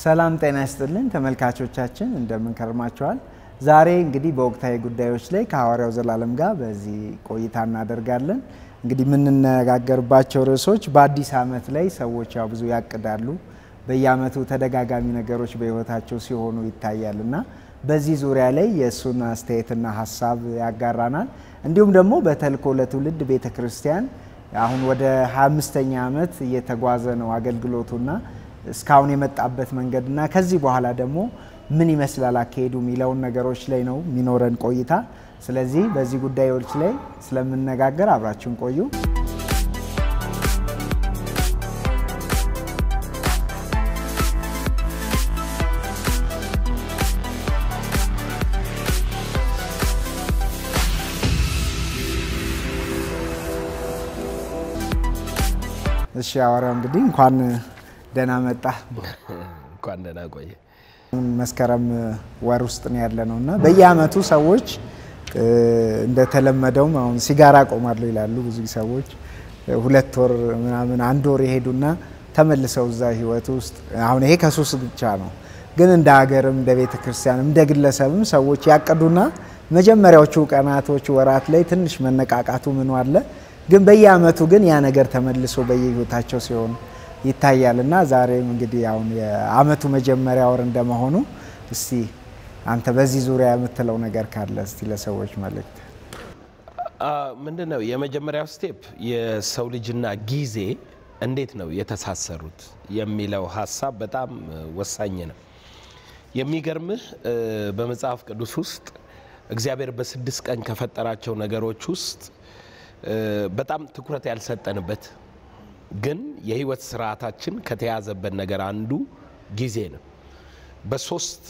ሰላም ጤና ይስጥልን ተመልካቾቻችን፣ እንደምን ከርማችኋል? ዛሬ እንግዲህ በወቅታዊ ጉዳዮች ላይ ከሐዋርያው ዘላለም ጋር በዚህ ቆይታ እናደርጋለን። እንግዲህ የምንነጋገርባቸው ርዕሶች በአዲስ ዓመት ላይ ሰዎች ያው ብዙ ያቅዳሉ። በየዓመቱ ተደጋጋሚ ነገሮች በሕይወታቸው ሲሆኑ ይታያል እና በዚህ ዙሪያ ላይ የእሱን አስተያየትና ሀሳብ ያጋራናል። እንዲሁም ደግሞ በተልእኮ ለትውልድ ቤተ ክርስቲያን አሁን ወደ 25ኛ ዓመት እየተጓዘ ነው አገልግሎቱና እስካሁን የመጣበት መንገድና ከዚህ በኋላ ደግሞ ምን ይመስላል አካሄዱ የሚለውን ነገሮች ላይ ነው የሚኖረን ቆይታ። ስለዚህ በዚህ ጉዳዮች ላይ ስለምነጋገር አብራችሁን ቆዩ። እሺ ሐዋርያው እንግዲህ እንኳን ደህና መጣ። እንኳን ደህና ቆየ። መስከረም ወር ውስጥ ነው ያለ ነው እና በየአመቱ ሰዎች እንደተለመደውም አሁን ሲጋራ ቆማለሁ ይላሉ ብዙ ሰዎች። ሁለት ወር ምናምን አንድ ወር የሄዱና ተመልሰው እዛ ህይወት ውስጥ አሁን ይሄ ከሱስ ብቻ ነው፣ ግን እንደ ሀገርም እንደ ቤተ ክርስቲያንም እንደ ግለሰብም ሰዎች ያቀዱና መጀመሪያዎቹ ቀናቶች ወራት ላይ ትንሽ መነቃቃቱ ምኑ አለ፣ ግን በየአመቱ ግን ያ ነገር ተመልሶ በየህይወታቸው ሲሆን ይታያል እና ዛሬም እንግዲህ አሁን የአመቱ መጀመሪያ ወር እንደመሆኑ እስቲ አንተ በዚህ ዙሪያ የምትለው ነገር ካለ እስቲ ለሰዎች መልእክት። ምንድን ነው የመጀመሪያው ስቴፕ የሰው ልጅና ጊዜ እንዴት ነው የተሳሰሩት የሚለው ሀሳብ በጣም ወሳኝ ነው። የሚገርምህ በመጽሐፍ ቅዱስ ውስጥ እግዚአብሔር በስድስት ቀን ከፈጠራቸው ነገሮች ውስጥ በጣም ትኩረት ያልሰጠንበት ግን የህይወት ስርዓታችን ከተያዘበት ነገር አንዱ ጊዜ ነው። በሶስት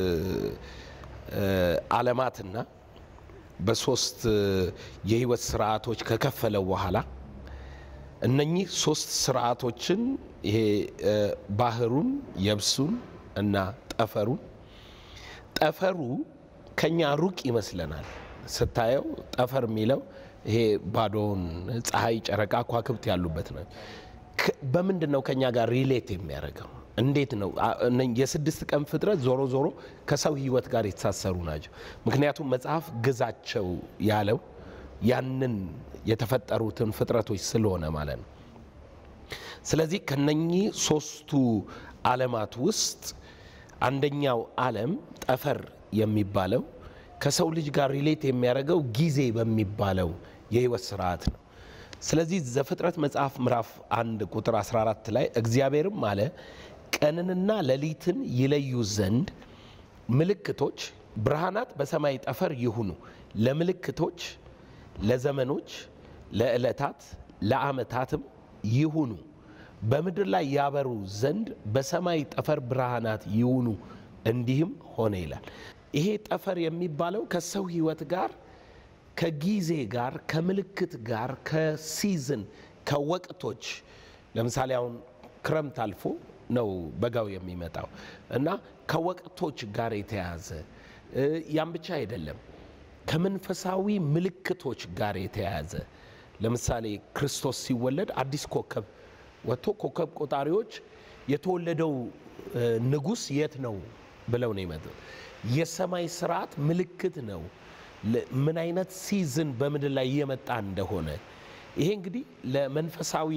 ዓለማትና በሶስት የህይወት ስርዓቶች ከከፈለው በኋላ እነኚህ ሶስት ስርዓቶችን ይሄ ባህሩን፣ የብሱን እና ጠፈሩን ጠፈሩ ከኛ ሩቅ ይመስለናል ስታየው ጠፈር የሚለው ይሄ ባዶውን ፀሐይ፣ ጨረቃ፣ ከዋክብት ያሉበት ነው። በምንድን ነው ከኛ ጋር ሪሌት የሚያደርገው? እንዴት ነው? የስድስት ቀን ፍጥረት ዞሮ ዞሮ ከሰው ህይወት ጋር የተሳሰሩ ናቸው። ምክንያቱም መጽሐፍ ግዛቸው ያለው ያንን የተፈጠሩትን ፍጥረቶች ስለሆነ ማለት ነው። ስለዚህ ከነኚህ ሶስቱ ዓለማት ውስጥ አንደኛው ዓለም ጠፈር የሚባለው ከሰው ልጅ ጋር ሪሌት የሚያደርገው ጊዜ በሚባለው የህይወት ስርዓት ነው። ስለዚህ ዘፍጥረት መጽሐፍ ምዕራፍ አንድ ቁጥር 14 ላይ እግዚአብሔርም አለ ቀንንና ሌሊትን ይለዩ ዘንድ ምልክቶች፣ ብርሃናት በሰማይ ጠፈር ይሁኑ፣ ለምልክቶች፣ ለዘመኖች፣ ለዕለታት፣ ለዓመታትም ይሁኑ፣ በምድር ላይ ያበሩ ዘንድ በሰማይ ጠፈር ብርሃናት ይሁኑ፣ እንዲህም ሆነ ይላል። ይሄ ጠፈር የሚባለው ከሰው ህይወት ጋር ከጊዜ ጋር ከምልክት ጋር ከሲዝን ከወቅቶች ለምሳሌ አሁን ክረምት አልፎ ነው በጋው የሚመጣው እና ከወቅቶች ጋር የተያዘ ያም ብቻ አይደለም፣ ከመንፈሳዊ ምልክቶች ጋር የተያያዘ ለምሳሌ ክርስቶስ ሲወለድ አዲስ ኮከብ ወጥቶ ኮከብ ቆጣሪዎች የተወለደው ንጉሥ የት ነው ብለው ነው የመጡት። የሰማይ ስርዓት ምልክት ነው ምን አይነት ሲዝን በምድር ላይ እየመጣ እንደሆነ። ይሄ እንግዲህ ለመንፈሳዊ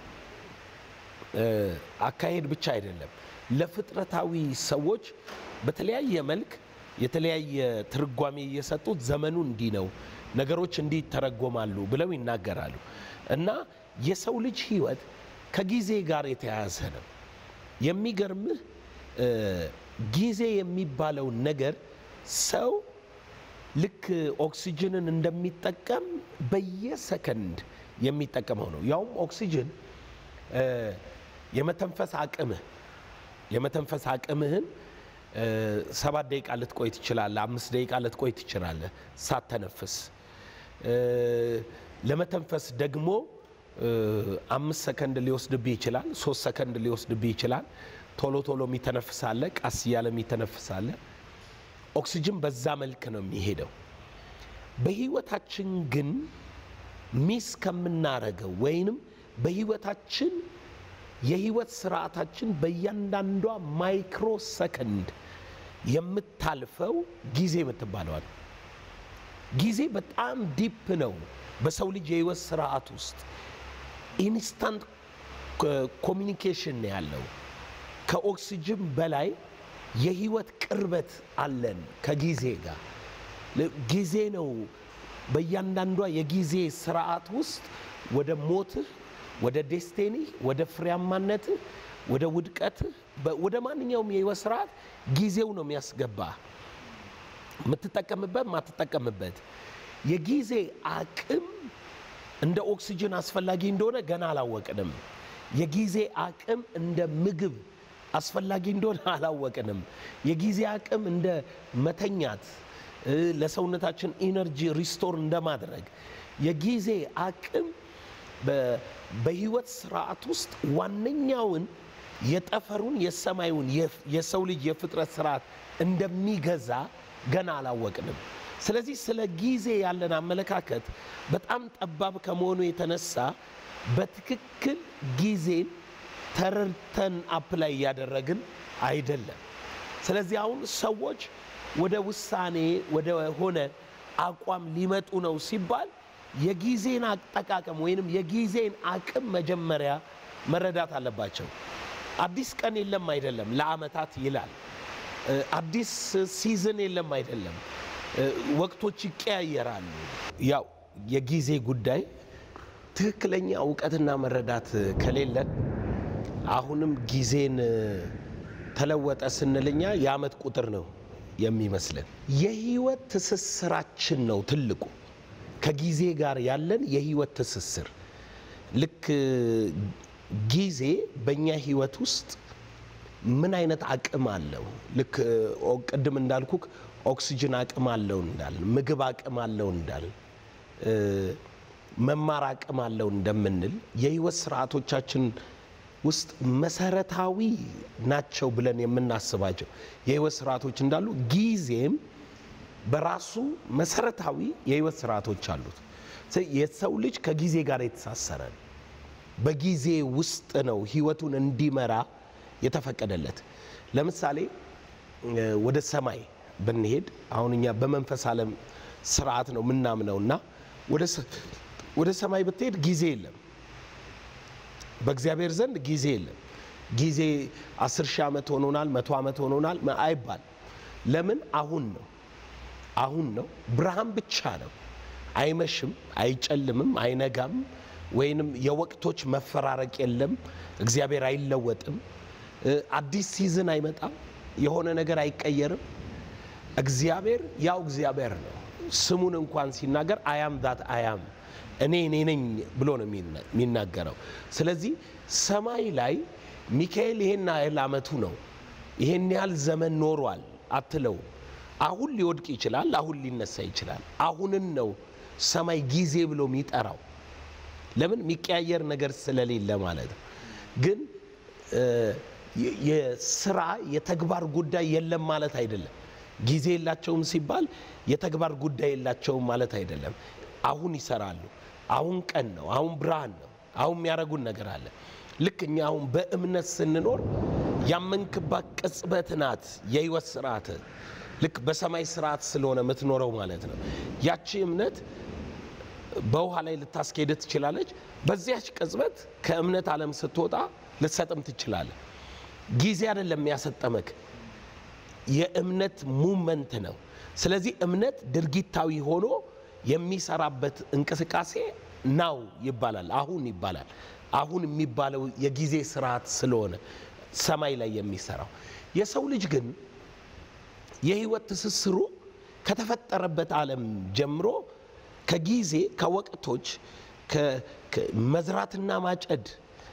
አካሄድ ብቻ አይደለም፣ ለፍጥረታዊ ሰዎች በተለያየ መልክ የተለያየ ትርጓሜ እየሰጡት ዘመኑ እንዲህ ነው፣ ነገሮች እንዲህ ይተረጎማሉ ብለው ይናገራሉ። እና የሰው ልጅ ህይወት ከጊዜ ጋር የተያያዘ ነው። የሚገርምህ ጊዜ የሚባለውን ነገር ሰው ልክ ኦክሲጅንን እንደሚጠቀም በየሰከንድ የሚጠቀመው ነው። ያውም ኦክሲጅን የመተንፈስ አቅምህ የመተንፈስ አቅምህን ሰባት ደቂቃ ልትቆይ ትችላለህ። አምስት ደቂቃ ልትቆይ ትችላለህ ሳተነፍስ። ለመተንፈስ ደግሞ አምስት ሰከንድ ሊወስድብህ ይችላል። ሶስት ሰከንድ ሊወስድብህ ይችላል። ቶሎ ቶሎ የሚተነፍሳለ፣ ቀስ እያለ የሚተነፍሳለ። ኦክሲጅን በዛ መልክ ነው የሚሄደው። በህይወታችን ግን ሚስ ከምናረገው ወይንም በህይወታችን የህይወት ስርዓታችን በእያንዳንዷ ማይክሮ ሰከንድ የምታልፈው ጊዜ የምትባለዋል። ጊዜ በጣም ዲፕ ነው። በሰው ልጅ የህይወት ስርዓት ውስጥ ኢንስታንት ኮሚኒኬሽን ነው ያለው። ከኦክሲጅን በላይ የህይወት ቅርበት አለን ከጊዜ ጋር። ጊዜ ነው በእያንዳንዷ የጊዜ ስርዓት ውስጥ ወደ ሞትህ፣ ወደ ዴስቲኒህ፣ ወደ ፍሬያማነትህ፣ ወደ ውድቀትህ፣ ወደ ማንኛውም የህይወት ስርዓት ጊዜው ነው የሚያስገባ የምትጠቀምበት ማትጠቀምበት የጊዜ አቅም እንደ ኦክሲጅን አስፈላጊ እንደሆነ ገና አላወቅንም። የጊዜ አቅም እንደ ምግብ አስፈላጊ እንደሆነ አላወቅንም። የጊዜ አቅም እንደ መተኛት ለሰውነታችን ኢነርጂ ሪስቶር እንደማድረግ የጊዜ አቅም በህይወት ስርዓት ውስጥ ዋነኛውን የጠፈሩን የሰማዩን የሰው ልጅ የፍጥረት ስርዓት እንደሚገዛ ገና አላወቅንም። ስለዚህ ስለ ጊዜ ያለን አመለካከት በጣም ጠባብ ከመሆኑ የተነሳ በትክክል ጊዜን ተረድተን አፕላይ እያደረግን አይደለም። ስለዚህ አሁን ሰዎች ወደ ውሳኔ ወደ ሆነ አቋም ሊመጡ ነው ሲባል የጊዜን አጠቃቀም ወይንም የጊዜን አቅም መጀመሪያ መረዳት አለባቸው። አዲስ ቀን የለም አይደለም፣ ለአመታት ይላል። አዲስ ሲዝን የለም አይደለም፣ ወቅቶች ይቀያየራሉ። ያው የጊዜ ጉዳይ ትክክለኛ እውቀትና መረዳት ከሌለን አሁንም ጊዜን ተለወጠ ስንልኛ የአመት ቁጥር ነው የሚመስለን። የህይወት ትስስራችን ነው ትልቁ ከጊዜ ጋር ያለን የህይወት ትስስር። ልክ ጊዜ በእኛ ህይወት ውስጥ ምን አይነት አቅም አለው? ልክ ቅድም እንዳልኩክ ኦክሲጅን አቅም አለው እንዳል፣ ምግብ አቅም አለው እንዳል፣ መማር አቅም አለው እንደምንል የህይወት ስርዓቶቻችን ውስጥ መሰረታዊ ናቸው ብለን የምናስባቸው የህይወት ስርዓቶች እንዳሉ ጊዜም በራሱ መሰረታዊ የህይወት ስርዓቶች አሉት። የሰው ልጅ ከጊዜ ጋር የተሳሰረ ነው። በጊዜ ውስጥ ነው ህይወቱን እንዲመራ የተፈቀደለት። ለምሳሌ ወደ ሰማይ ብንሄድ አሁን እኛ በመንፈስ ዓለም ስርዓት ነው ምናምነው እና ወደ ሰማይ ብትሄድ ጊዜ የለም። በእግዚአብሔር ዘንድ ጊዜ የለም። ጊዜ አስር ሺህ ዓመት ሆኖናል፣ መቶ ዓመት ሆኖናል አይባል። ለምን? አሁን ነው አሁን ነው። ብርሃን ብቻ ነው። አይመሽም፣ አይጨልምም፣ አይነጋም፣ ወይንም የወቅቶች መፈራረቅ የለም። እግዚአብሔር አይለወጥም። አዲስ ሲዝን አይመጣም። የሆነ ነገር አይቀየርም። እግዚአብሔር ያው እግዚአብሔር ነው። ስሙን እንኳን ሲናገር አያም ዛት አያም እኔ እኔ ነኝ ብሎ ነው የሚናገረው። ስለዚህ ሰማይ ላይ ሚካኤል ይሄን ያህል ዓመቱ ነው ይሄን ያህል ዘመን ኖሯል አትለው። አሁን ሊወድቅ ይችላል፣ አሁን ሊነሳ ይችላል። አሁንን ነው ሰማይ ጊዜ ብሎ የሚጠራው። ለምን የሚቀያየር ነገር ስለሌለ ማለት ነው። ግን የስራ የተግባር ጉዳይ የለም ማለት አይደለም። ጊዜ የላቸውም ሲባል የተግባር ጉዳይ የላቸውም ማለት አይደለም። አሁን ይሰራሉ። አሁን ቀን ነው። አሁን ብርሃን ነው። አሁን የሚያደርጉን ነገር አለ። ልክ እኛ አሁን በእምነት ስንኖር ያመንክባት ቅጽበት ናት የህይወት ስርዓት። ልክ በሰማይ ስርዓት ስለሆነ የምትኖረው ማለት ነው። ያቺ እምነት በውሃ ላይ ልታስኬድ ትችላለች። በዚያች ቅጽበት ከእምነት ዓለም ስትወጣ ልትሰጥም ትችላለህ። ጊዜ አይደለም የሚያሰጠመክ የእምነት ሙመንት ነው። ስለዚህ እምነት ድርጊታዊ ሆኖ የሚሰራበት እንቅስቃሴ ናው ይባላል፣ አሁን ይባላል። አሁን የሚባለው የጊዜ ስርዓት ስለሆነ ሰማይ ላይ የሚሰራው የሰው ልጅ ግን የህይወት ትስስሩ ከተፈጠረበት ዓለም ጀምሮ ከጊዜ ከወቅቶች መዝራትና ማጨድ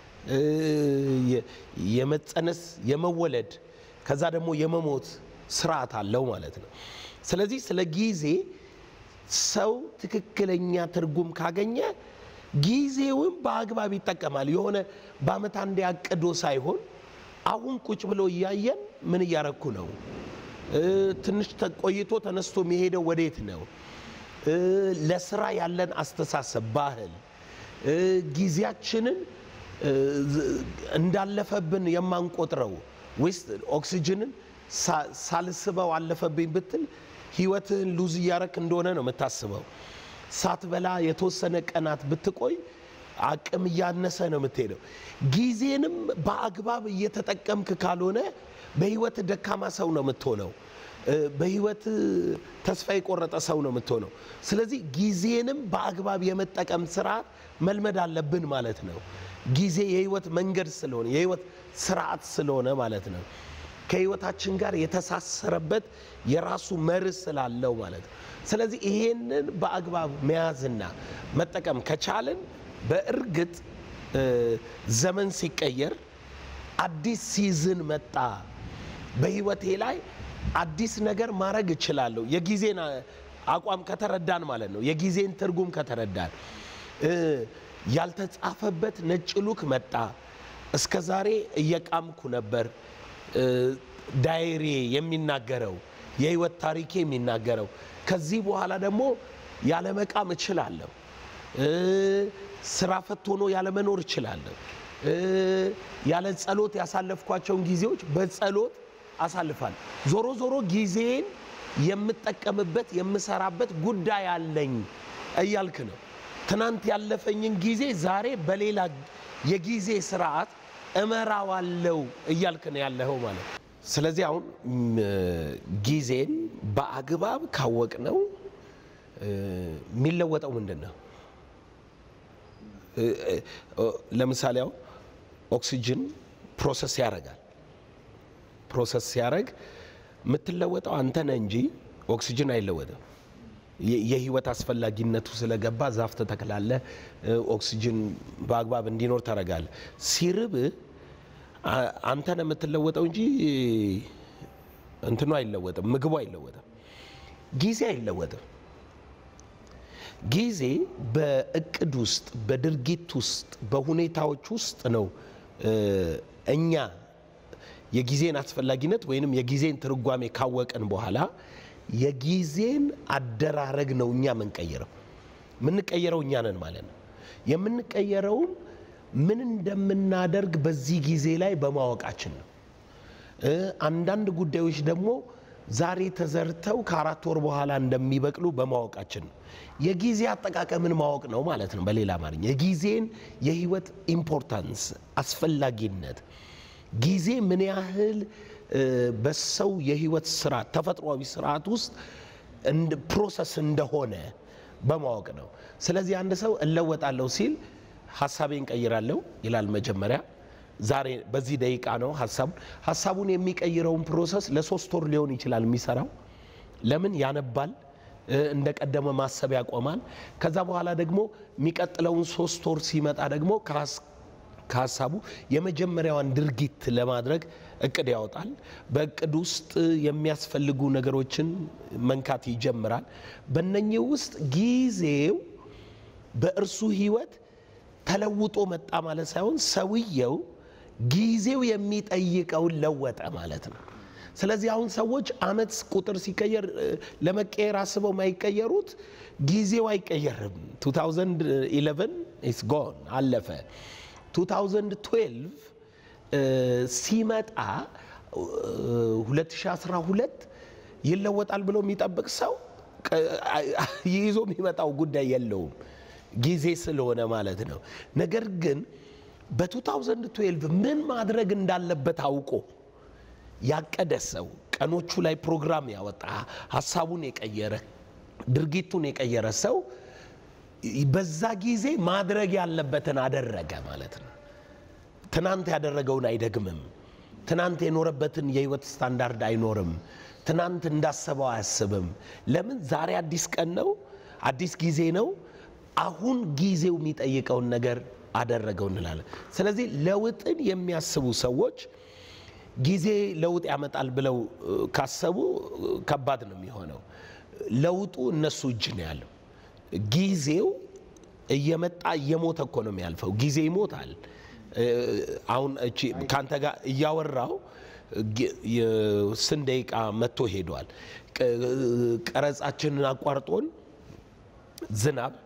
የመጸነስ የመወለድ ከዛ ደግሞ የመሞት ስርዓት አለው ማለት ነው። ስለዚህ ስለ ጊዜ ሰው ትክክለኛ ትርጉም ካገኘ ጊዜውን በአግባብ ይጠቀማል። የሆነ በአመት አንዴ አቅዶ ሳይሆን አሁን ቁጭ ብሎ እያየን ምን እያረኩ ነው፣ ትንሽ ቆይቶ ተነስቶ የሚሄደው ወዴት ነው፣ ለስራ ያለን አስተሳሰብ፣ ባህል ጊዜያችንን እንዳለፈብን የማንቆጥረው ወይስ ኦክሲጅንን ሳልስበው አለፈብኝ ብትል ህይወትህን ሉዝ እያረክ እንደሆነ ነው የምታስበው። ሳትበላ የተወሰነ ቀናት ብትቆይ አቅም እያነሰ ነው የምትሄደው። ጊዜንም በአግባብ እየተጠቀምክ ካልሆነ በህይወት ደካማ ሰው ነው የምትሆነው። በህይወት ተስፋ የቆረጠ ሰው ነው የምትሆነው። ስለዚህ ጊዜንም በአግባብ የመጠቀም ስርዓት መልመድ አለብን ማለት ነው። ጊዜ የህይወት መንገድ ስለሆነ የህይወት ስርዓት ስለሆነ ማለት ነው። ከህይወታችን ጋር የተሳሰረበት የራሱ መርህ ስላለው ማለት ነው። ስለዚህ ይሄንን በአግባብ መያዝና መጠቀም ከቻልን በእርግጥ ዘመን ሲቀየር አዲስ ሲዝን መጣ በህይወቴ ላይ አዲስ ነገር ማድረግ እችላለሁ። የጊዜን አቋም ከተረዳን ማለት ነው። የጊዜን ትርጉም ከተረዳን ያልተጻፈበት ነጭ ሉክ መጣ። እስከ ዛሬ እየቃምኩ ነበር። ዳይሪ የሚናገረው የህይወት ታሪኬ የሚናገረው ከዚህ በኋላ ደግሞ ያለመቃም እችላለሁ። ስራ ፈት ሆኖ ያለመኖር እችላለሁ። ያለ ጸሎት ያሳለፍኳቸውን ጊዜዎች በጸሎት አሳልፋለሁ። ዞሮ ዞሮ ጊዜን የምጠቀምበት የምሰራበት ጉዳይ አለኝ እያልክ ነው። ትናንት ያለፈኝን ጊዜ ዛሬ በሌላ የጊዜ ስርዓት እመራዋለው እያልክ ነው ያለኸው ማለት ነው። ስለዚህ አሁን ጊዜን በአግባብ ካወቅ ነው የሚለወጠው ምንድን ነው? ለምሳሌ አሁን ኦክሲጅን ፕሮሰስ ያደርጋል። ፕሮሰስ ሲያደርግ የምትለወጠው አንተ ነህ እንጂ ኦክሲጅን አይለወጥም። የህይወት አስፈላጊነቱ ስለገባ ዛፍ ትተክላለህ፣ ኦክሲጅን በአግባብ እንዲኖር ታደርጋለህ። ሲርብ አንተ ነህ የምትለወጠው እንጂ እንትኑ አይለወጥም፣ ምግቡ አይለወጥም፣ ጊዜ አይለወጥም። ጊዜ በእቅድ ውስጥ በድርጊት ውስጥ በሁኔታዎች ውስጥ ነው እኛ የጊዜን አስፈላጊነት ወይንም የጊዜን ትርጓሜ ካወቅን በኋላ የጊዜን አደራረግ ነው እኛ የምንቀይረው። የምንቀየረው እኛ ነን ማለት ነው። የምንቀየረውም ምን እንደምናደርግ በዚህ ጊዜ ላይ በማወቃችን ነው። አንዳንድ ጉዳዮች ደግሞ ዛሬ ተዘርተው ከአራት ወር በኋላ እንደሚበቅሉ በማወቃችን ነው። የጊዜ አጠቃቀምን ማወቅ ነው ማለት ነው። በሌላ አማርኛ የጊዜን የህይወት ኢምፖርታንስ አስፈላጊነት ጊዜ ምን ያህል በሰው የህይወት ስርዓት ተፈጥሯዊ ስርዓት ውስጥ ፕሮሰስ እንደሆነ በማወቅ ነው። ስለዚህ አንድ ሰው እለወጣለሁ ሲል ሀሳቤን ቀይራለሁ ይላል መጀመሪያ። ዛሬ በዚህ ደቂቃ ነው ሀሳቡን ሀሳቡን የሚቀይረውን ፕሮሰስ ለሶስት ወር ሊሆን ይችላል የሚሰራው። ለምን ያነባል፣ እንደ ቀደመ ማሰብ ያቆማል። ከዛ በኋላ ደግሞ የሚቀጥለውን ሶስት ወር ሲመጣ ደግሞ ከሀሳቡ የመጀመሪያዋን ድርጊት ለማድረግ እቅድ ያወጣል። በእቅድ ውስጥ የሚያስፈልጉ ነገሮችን መንካት ይጀምራል። በእነኚህ ውስጥ ጊዜው በእርሱ ህይወት ተለውጦ መጣ ማለት ሳይሆን ሰውየው ጊዜው የሚጠይቀውን ለወጠ ማለት ነው። ስለዚህ አሁን ሰዎች አመት ቁጥር ሲቀየር ለመቀየር አስበው የማይቀየሩት ጊዜው አይቀየርም። 2011 ኢስ ጎን አለፈ። 2012 ሲመጣ 2012 ይለወጣል ብሎ የሚጠብቅ ሰው ይዞ የሚመጣው ጉዳይ የለውም ጊዜ ስለሆነ ማለት ነው። ነገር ግን በ2012 ምን ማድረግ እንዳለበት አውቆ ያቀደ ሰው ቀኖቹ ላይ ፕሮግራም ያወጣ ሀሳቡን የቀየረ ድርጊቱን የቀየረ ሰው በዛ ጊዜ ማድረግ ያለበትን አደረገ ማለት ነው። ትናንት ያደረገውን አይደግምም። ትናንት የኖረበትን የህይወት ስታንዳርድ አይኖርም። ትናንት እንዳሰበው አያስብም። ለምን? ዛሬ አዲስ ቀን ነው፣ አዲስ ጊዜ ነው። አሁን ጊዜው የሚጠይቀውን ነገር አደረገው እንላለን። ስለዚህ ለውጥን የሚያስቡ ሰዎች ጊዜ ለውጥ ያመጣል ብለው ካሰቡ ከባድ ነው የሚሆነው። ለውጡ እነሱ እጅ ነው ያለው። ጊዜው እየመጣ እየሞተ እኮ ነው የሚያልፈው። ጊዜ ይሞታል። አሁን እቺ ከአንተ ጋር እያወራው ስንት ደቂቃ መጥቶ ሄዷል። ቀረጻችንን አቋርጦን ዝናብ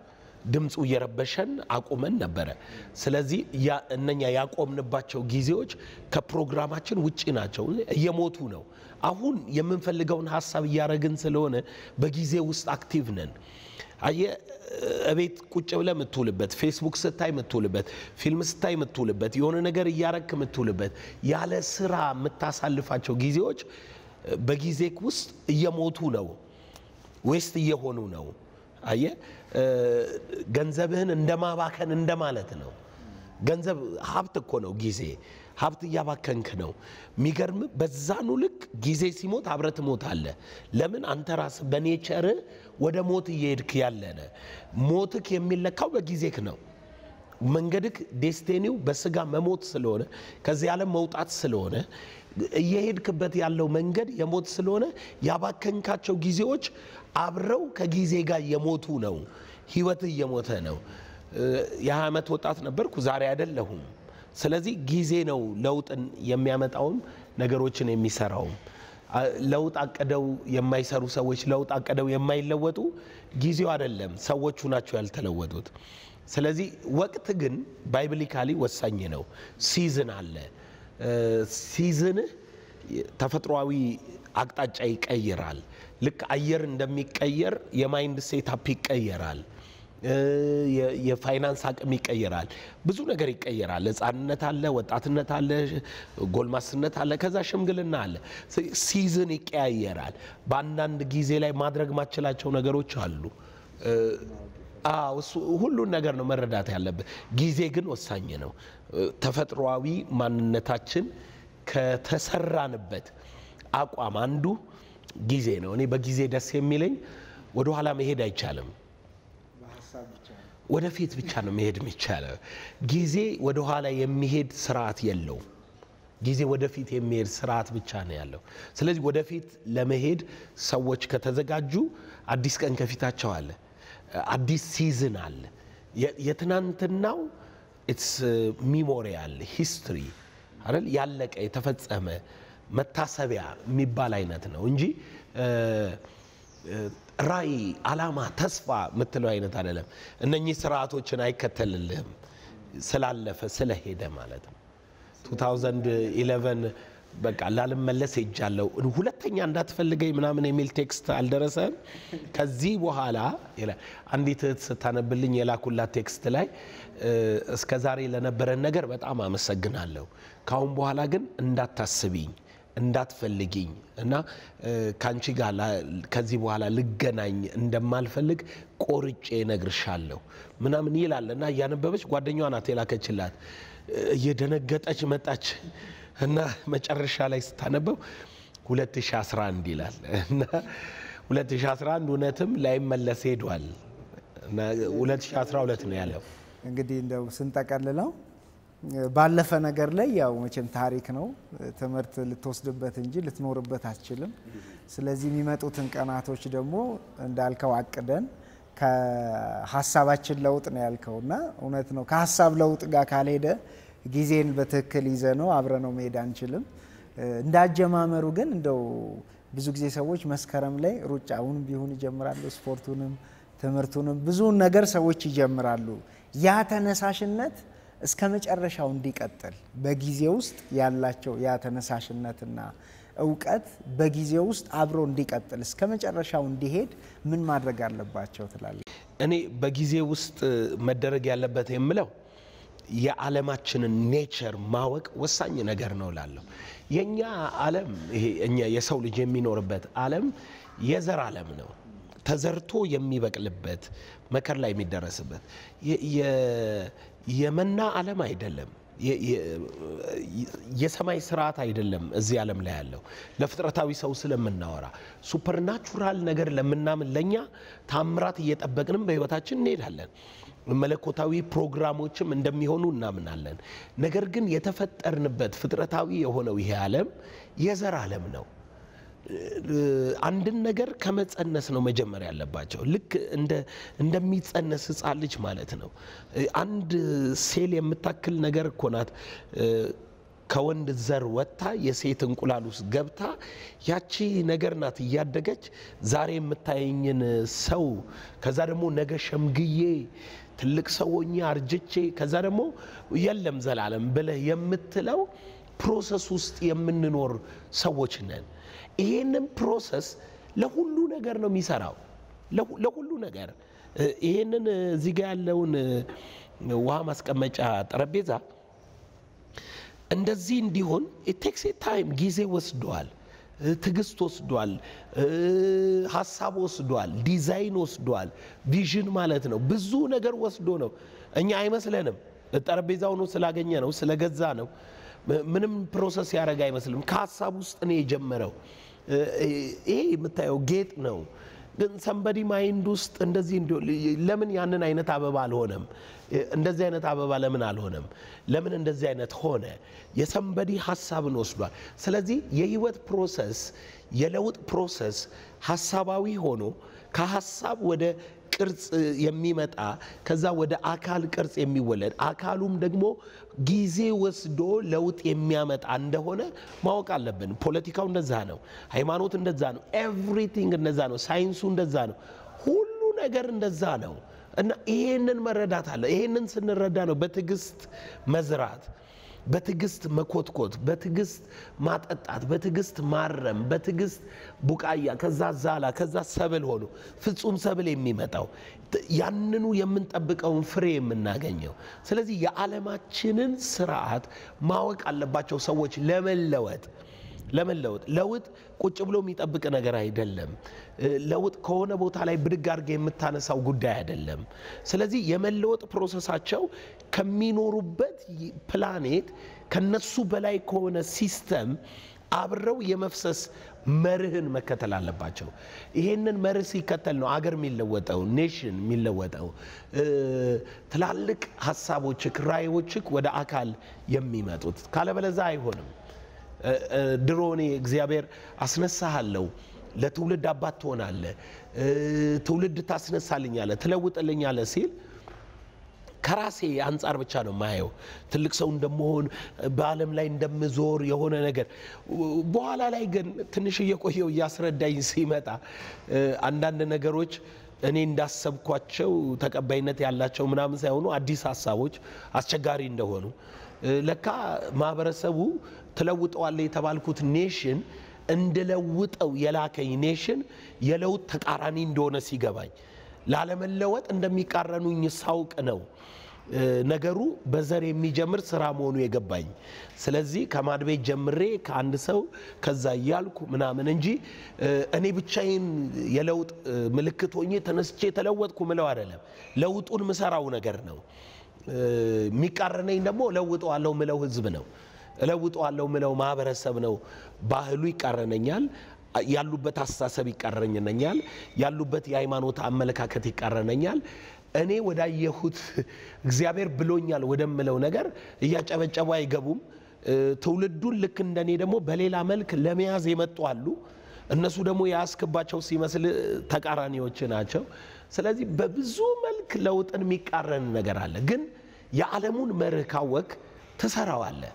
ድምፁ እየረበሸን አቁመን ነበረ። ስለዚህ ያ- እነኛ ያቆምንባቸው ጊዜዎች ከፕሮግራማችን ውጪ ናቸው፣ እየሞቱ ነው። አሁን የምንፈልገውን ሀሳብ እያደረግን ስለሆነ በጊዜ ውስጥ አክቲቭ ነን። አየህ እቤት ቁጭ ብለህ የምትውልበት ፌስቡክ ስታይ የምትውልበት ፊልም ስታይ የምትውልበት የሆነ ነገር እያረክ የምትውልበት ያለ ስራ የምታሳልፋቸው ጊዜዎች በጊዜ ውስጥ እየሞቱ ነው፣ ዌስት እየሆኑ ነው። አየህ ገንዘብህን እንደማባከን እንደማለት ነው። ገንዘብ ሀብት እኮ ነው። ጊዜ ሀብት እያባከንክ ነው። የሚገርም በዛኑ ልክ ጊዜ ሲሞት አብረህ ትሞታለህ። ለምን አንተ ራስህ በኔቸርህ ወደ ሞት እየሄድክ ያለነ ሞትክ የሚለካው በጊዜክ ነው። መንገድክ ዴስቲኒው በስጋ መሞት ስለሆነ ከዚህ ዓለም መውጣት ስለሆነ እየሄድክበት ያለው መንገድ የሞት ስለሆነ ያባከንካቸው ጊዜዎች አብረው ከጊዜ ጋር የሞቱ ነው። ህይወት እየሞተ ነው። የሀያ ዓመት ወጣት ነበርኩ፣ ዛሬ አይደለሁም። ስለዚህ ጊዜ ነው ለውጥን የሚያመጣውም ነገሮችን የሚሰራውም። ለውጥ አቅደው የማይሰሩ ሰዎች ለውጥ አቅደው የማይለወጡ ጊዜው አይደለም፣ ሰዎቹ ናቸው ያልተለወጡት። ስለዚህ ወቅት ግን ባይብሊካሊ ወሳኝ ነው። ሲዝን አለ። ሲዝንህ ተፈጥሯዊ አቅጣጫ ይቀይራል። ልክ አየር እንደሚቀየር የማይንድ ሴታፕ ይቀየራል። የፋይናንስ አቅም ይቀየራል። ብዙ ነገር ይቀየራል። ሕፃንነት አለ፣ ወጣትነት አለ፣ ጎልማስነት አለ፣ ከዛ ሽምግልና አለ። ሲዝን ይቀያየራል። በአንዳንድ ጊዜ ላይ ማድረግ ማችላቸው ነገሮች አሉ። አዎ እሱ ሁሉን ነገር ነው መረዳት ያለብን። ጊዜ ግን ወሳኝ ነው። ተፈጥሯዊ ማንነታችን ከተሰራንበት አቋም አንዱ ጊዜ ነው። እኔ በጊዜ ደስ የሚለኝ ወደኋላ መሄድ አይቻልም። ወደፊት ብቻ ነው መሄድ የሚቻለው። ጊዜ ወደኋላ የሚሄድ ስርዓት የለውም። ጊዜ ወደፊት የሚሄድ ስርዓት ብቻ ነው ያለው። ስለዚህ ወደፊት ለመሄድ ሰዎች ከተዘጋጁ አዲስ ቀን ከፊታቸው አለ። አዲስ ሲዝን አለ። የትናንትናው ኢትስ ሚሞሪያል ሂስትሪ አይደል ያለቀ የተፈጸመ መታሰቢያ የሚባል አይነት ነው እንጂ ራዕይ፣ አላማ፣ ተስፋ የምትለው አይነት አይደለም። እነኚህ ስርዓቶችን አይከተልልህም ስላለፈ ስለሄደ ማለት ነው። 2011 በቃ ላልመለስ ሄጃለሁ ሁለተኛ እንዳትፈልገኝ ምናምን የሚል ቴክስት አልደረሰም። ከዚህ በኋላ ይላል አንዲት እህት ስታነብልኝ የላኩላት ቴክስት ላይ እስከ ዛሬ ለነበረን ነገር በጣም አመሰግናለሁ። ካሁን በኋላ ግን እንዳታስቢኝ እንዳትፈልጊኝ እና ከአንቺ ጋር ከዚህ በኋላ ልገናኝ እንደማልፈልግ ቆርጬ እነግርሻለሁ ምናምን ይላል እና እያነበበች ጓደኛዋ ናት የላከችላት። እየደነገጠች መጣች እና መጨረሻ ላይ ስታነበው 2011 ይላል እና 2011 እውነትም ላይመለስ ሄዷል እና 2012 ነው ያለው። እንግዲህ እንደው ስንጠቀልለው ባለፈ ነገር ላይ ያው መቼም ታሪክ ነው፣ ትምህርት ልትወስድበት እንጂ ልትኖርበት አትችልም። ስለዚህ የሚመጡትን ቀናቶች ደግሞ እንዳልከው አቅደን ከሀሳባችን ለውጥ ነው ያልከው እና እውነት ነው። ከሀሳብ ለውጥ ጋር ካልሄደ ጊዜን በትክክል ይዘ ነው አብረ ነው መሄድ አንችልም። እንዳጀማመሩ ግን እንደው ብዙ ጊዜ ሰዎች መስከረም ላይ ሩጫውን ቢሆን ይጀምራሉ፣ ስፖርቱንም፣ ትምህርቱንም ብዙውን ነገር ሰዎች ይጀምራሉ። ያ ተነሳሽነት እስከ መጨረሻው እንዲቀጥል በጊዜ ውስጥ ያላቸው ያ ተነሳሽነትና እውቀት በጊዜ ውስጥ አብሮ እንዲቀጥል እስከ መጨረሻው እንዲሄድ ምን ማድረግ አለባቸው ትላለህ? እኔ በጊዜ ውስጥ መደረግ ያለበት የምለው የዓለማችንን ኔቸር ማወቅ ወሳኝ ነገር ነው ላለሁ የእኛ ዓለም ይሄ እኛ የሰው ልጅ የሚኖርበት ዓለም የዘር ዓለም ነው። ተዘርቶ የሚበቅልበት መከር ላይ የሚደረስበት የመና ዓለም አይደለም። የሰማይ ስርዓት አይደለም። እዚህ ዓለም ላይ ያለው ለፍጥረታዊ ሰው ስለምናወራ ሱፐርናቹራል ነገር ለምናምን ለእኛ ታምራት እየጠበቅንም በሕይወታችን እንሄዳለን። መለኮታዊ ፕሮግራሞችም እንደሚሆኑ እናምናለን። ነገር ግን የተፈጠርንበት ፍጥረታዊ የሆነው ይሄ ዓለም የዘር ዓለም ነው። አንድን ነገር ከመጸነስ ነው መጀመር ያለባቸው። ልክ እንደሚጸነስ ሕፃን ልጅ ማለት ነው። አንድ ሴል የምታክል ነገር እኮ ናት። ከወንድ ዘር ወጥታ የሴት እንቁላል ውስጥ ገብታ ያቺ ነገር ናት እያደገች ዛሬ የምታየኝን ሰው ከዛ ደግሞ ነገ ሸምግዬ ትልቅ ሰው ሆኜ አርጅቼ ከዛ ደግሞ የለም ዘላለም ብለህ የምትለው ፕሮሰስ ውስጥ የምንኖር ሰዎች ነን። ይሄንን ፕሮሰስ ለሁሉ ነገር ነው የሚሰራው፣ ለሁሉ ነገር። ይሄንን እዚህ ጋ ያለውን ውሃ ማስቀመጫ ጠረጴዛ እንደዚህ እንዲሆን ቴክስ ታይም ጊዜ ወስዷል፣ ትዕግስት ወስዷል፣ ሀሳብ ወስዷል፣ ዲዛይን ወስዷል። ቪዥን ማለት ነው። ብዙ ነገር ወስዶ ነው። እኛ አይመስለንም። ጠረጴዛውን ስላገኘ ነው ስለገዛ ነው ምንም ፕሮሰስ ያደረገ አይመስልም። ከሀሳብ ውስጥ ነው የጀመረው። ይሄ የምታየው ጌጥ ነው። ግን ሰንበዲ ማይንድ ውስጥ እንደዚህ ለምን ያንን አይነት አበባ አልሆነም? እንደዚህ አይነት አበባ ለምን አልሆነም? ለምን እንደዚህ አይነት ሆነ? የሰንበዲ ሀሳብን ወስዷል። ስለዚህ የህይወት ፕሮሰስ የለውጥ ፕሮሰስ ሀሳባዊ ሆኖ ከሀሳብ ወደ ቅርጽ የሚመጣ ከዛ ወደ አካል ቅርጽ የሚወለድ አካሉም ደግሞ ጊዜ ወስዶ ለውጥ የሚያመጣ እንደሆነ ማወቅ አለብን። ፖለቲካው እንደዛ ነው። ሃይማኖት እንደዛ ነው። ኤቭሪቲንግ እንደዛ ነው። ሳይንሱ እንደዛ ነው። ሁሉ ነገር እንደዛ ነው እና ይሄንን መረዳት አለ። ይሄንን ስንረዳ ነው በትዕግስት መዝራት በትዕግስት መኮትኮት፣ በትዕግስት ማጠጣት፣ በትዕግስት ማረም፣ በትዕግስት ቡቃያ፣ ከዛ ዛላ፣ ከዛ ሰብል ሆኖ ፍጹም ሰብል የሚመጣው ያንኑ የምንጠብቀውን ፍሬ የምናገኘው። ስለዚህ የዓለማችንን ስርዓት ማወቅ አለባቸው ሰዎች ለመለወጥ ለመለወጥ ለውጥ ቁጭ ብሎ የሚጠብቅ ነገር አይደለም። ለውጥ ከሆነ ቦታ ላይ ብድግ አድርገህ የምታነሳው ጉዳይ አይደለም። ስለዚህ የመለወጥ ፕሮሰሳቸው ከሚኖሩበት ፕላኔት ከነሱ በላይ ከሆነ ሲስተም አብረው የመፍሰስ መርህን መከተል አለባቸው። ይሄንን መርህ ሲከተል ነው አገር የሚለወጠው፣ ኔሽን የሚለወጠው፣ ትላልቅ ሀሳቦችክ፣ ራዕዮችክ ወደ አካል የሚመጡት። ካለበለዛ አይሆንም። ድሮ እኔ እግዚአብሔር አስነሳሃለሁ ለትውልድ አባት ትሆናለህ፣ ትውልድ ታስነሳልኛለህ፣ ትለውጥልኛለህ ሲል ከራሴ አንጻር ብቻ ነው የማየው። ትልቅ ሰው እንደመሆን በዓለም ላይ እንደምዞር የሆነ ነገር። በኋላ ላይ ግን ትንሽ እየቆየው እያስረዳኝ ሲመጣ አንዳንድ ነገሮች እኔ እንዳሰብኳቸው ተቀባይነት ያላቸው ምናምን ሳይሆኑ አዲስ ሀሳቦች አስቸጋሪ እንደሆኑ ለካ ማህበረሰቡ ትለውጠዋለ የተባልኩት ኔሽን እንድለውጠው የላከኝ ኔሽን የለውጥ ተቃራኒ እንደሆነ ሲገባኝ ላለመለወጥ እንደሚቃረኑኝ ሳውቅ ነው ነገሩ በዘር የሚጀምር ስራ መሆኑ የገባኝ። ስለዚህ ከማድቤት ጀምሬ ከአንድ ሰው ከዛ እያልኩ ምናምን እንጂ እኔ ብቻዬን የለውጥ ምልክት ሆኜ ተነስቼ ተለወጥኩ ምለው አይደለም። ለውጡን ምሰራው ነገር ነው። የሚቃረነኝ ደግሞ እለውጠዋለሁ ምለው ህዝብ ነው። እለውጠዋለሁ ምለው ማህበረሰብ ነው። ባህሉ ይቃረነኛል። ያሉበት አስተሳሰብ ይቃረነኛል። ያሉበት የሃይማኖት አመለካከት ይቃረነኛል። እኔ ወዳየሁት እግዚአብሔር ብሎኛል ወደምለው ነገር እያጨበጨቡ አይገቡም። ትውልዱን ልክ እንደኔ ደግሞ በሌላ መልክ ለመያዝ የመጡ አሉ። እነሱ ደግሞ የያዝክባቸው ሲመስል ተቃራኒዎች ናቸው። ስለዚህ በብዙ መልክ ለውጥን የሚቃረን ነገር አለ። ግን የዓለሙን መርህ ካወቅ ትሰራዋለህ።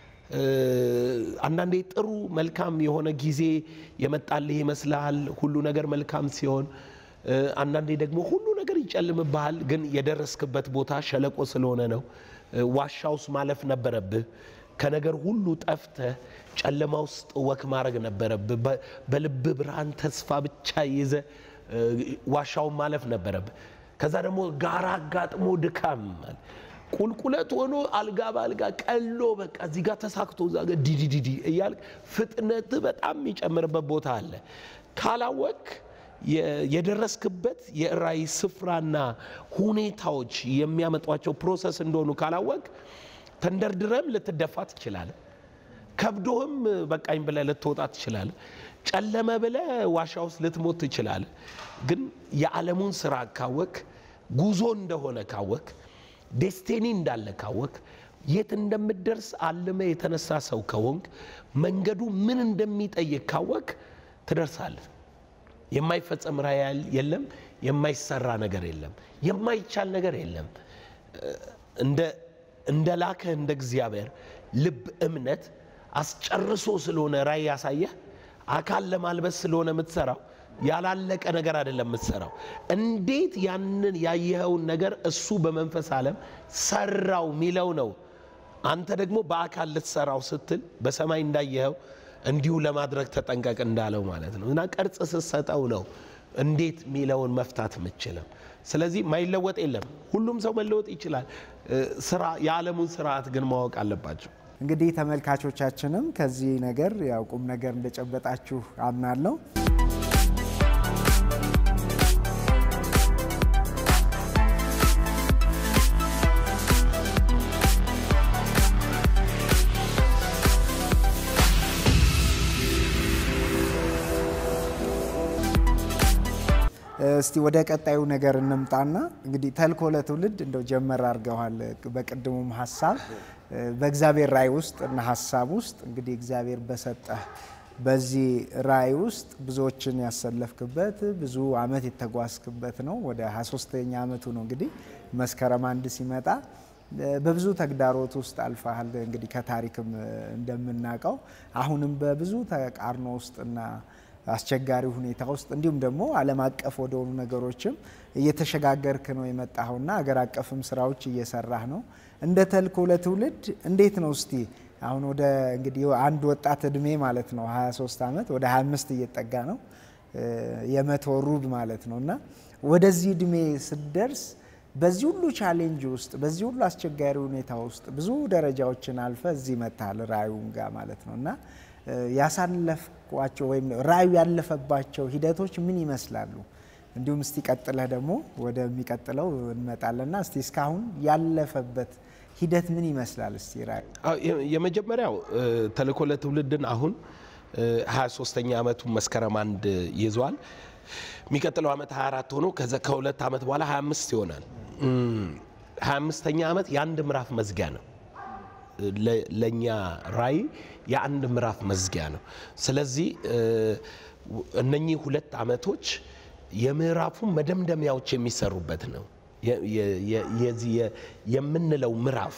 አንዳንዴ ጥሩ መልካም የሆነ ጊዜ የመጣልህ ይመስልሃል ሁሉ ነገር መልካም ሲሆን፣ አንዳንዴ ደግሞ ሁሉ ነገር ይጨልምብሃል። ግን የደረስክበት ቦታ ሸለቆ ስለሆነ ነው። ዋሻ ውስጥ ማለፍ ነበረብህ። ከነገር ሁሉ ጠፍተህ ጨለማ ውስጥ ወክ ማድረግ ነበረብህ። በልብ ብርሃን ተስፋ ብቻ ይዘ ዋሻውን ማለፍ ነበረብህ። ከዛ ደግሞ ጋራ አጋጥሞ ድካም ቁልቁለት ሆኖ አልጋ በአልጋ ቀሎ በቃ እዚህ ጋር ተሳክቶ እዛ ጋር ዲዲዲዲ እያልክ ፍጥነት በጣም የሚጨምርበት ቦታ አለ። ካላወቅ የደረስክበት የራእይ ስፍራና ሁኔታዎች የሚያመጧቸው ፕሮሰስ እንደሆኑ ካላወቅ ተንደርድረም ልትደፋ ትችላለህ። ከብዶህም በቃኝ ብለህ ልትወጣ ትችላለህ። ጨለመ ብለህ ዋሻ ውስጥ ልትሞት ትችላለህ። ግን የዓለሙን ስራ ካወቅ ጉዞ እንደሆነ ካወቅ ዴስቲኒ እንዳለ ካወቅ የት እንደምትደርስ አልመ የተነሳ ሰው ከሆንክ መንገዱ ምን እንደሚጠይቅ ካወቅ ትደርሳለህ። የማይፈጸም ራእይ የለም። የማይሰራ ነገር የለም። የማይቻል ነገር የለም። እንደ ላከህ እንደ እግዚአብሔር ልብ እምነት አስጨርሶ ስለሆነ ራእይ ያሳየህ አካል ለማልበስ ስለሆነ የምትሰራው ያላለቀ ነገር አይደለም የምትሰራው። እንዴት ያንን ያየኸውን ነገር እሱ በመንፈስ ዓለም ሰራው የሚለው ነው። አንተ ደግሞ በአካል ልትሰራው ስትል በሰማይ እንዳየኸው እንዲሁ ለማድረግ ተጠንቀቅ እንዳለው ማለት ነው። እና ቅርጽ ስትሰጠው ነው እንዴት ሚለውን መፍታት የምችለው። ስለዚህ ማይለወጥ የለም። ሁሉም ሰው መለወጥ ይችላል። ስራ የዓለሙን ስርዓት ግን ማወቅ አለባቸው። እንግዲህ ተመልካቾቻችንም ከዚህ ነገር ያው ቁም ነገር እንደጨበጣችሁ አምናለሁ። እስቲ ወደ ቀጣዩ ነገር እንምጣና እንግዲህ ተልእኮ ለትውልድ እንደው ጀመር አድርገዋል። በቅድሙም ሀሳብ በእግዚአብሔር ራእይ ውስጥ እና ሀሳብ ውስጥ እንግዲህ እግዚአብሔር በሰጠህ በዚህ ራእይ ውስጥ ብዙዎችን ያሰለፍክበት ብዙ አመት የተጓዝክበት ነው። ወደ 23ኛ አመቱ ነው እንግዲህ መስከረም አንድ ሲመጣ በብዙ ተግዳሮት ውስጥ አልፈሃል። እንግዲህ ከታሪክም እንደምናውቀው አሁንም በብዙ ተቃርኖ ውስጥና አስቸጋሪ ሁኔታ ውስጥ እንዲሁም ደግሞ ዓለም አቀፍ ወደሆኑ ነገሮችም እየተሸጋገርክ ነው የመጣኸውና አገር አቀፍም ስራዎች እየሰራህ ነው። እንደ ተልእኮ ለትውልድ እንዴት ነው እስቲ አሁን ወደ እንግዲህ አንድ ወጣት እድሜ ማለት ነው 23 ዓመት ወደ 25 እየጠጋ ነው የመቶ ሩብ ማለት ነው እና ወደዚህ እድሜ ስትደርስ በዚህ ሁሉ ቻሌንጅ ውስጥ በዚህ ሁሉ አስቸጋሪ ሁኔታ ውስጥ ብዙ ደረጃዎችን አልፈ እዚህ መታል ራእዩም ጋር ማለት ነው እና ያሳለፍኳቸው ወይም ራእዩ ያለፈባቸው ሂደቶች ምን ይመስላሉ? እንዲሁም እስቲ ቀጥለህ ደግሞ ወደሚቀጥለው እንመጣለና እስቲ እስካሁን ያለፈበት ሂደት ምን ይመስላል? እስቲ ራእዩ የመጀመሪያው ተልእኮ ለትውልድን አሁን 23ኛ ዓመቱን መስከረም አንድ ይዟል። የሚቀጥለው ዓመት 24 ሆኖ ከዛ ከሁለት ዓመት በኋላ 25 ይሆናል። 25ኛ ዓመት የአንድ ምዕራፍ መዝጊያ ነው። ለእኛ ራእይ የአንድ ምዕራፍ መዝጊያ ነው። ስለዚህ እነኚህ ሁለት ዓመቶች የምዕራፉ መደምደሚያዎች የሚሰሩበት ነው። የዚህ የምንለው ምዕራፍ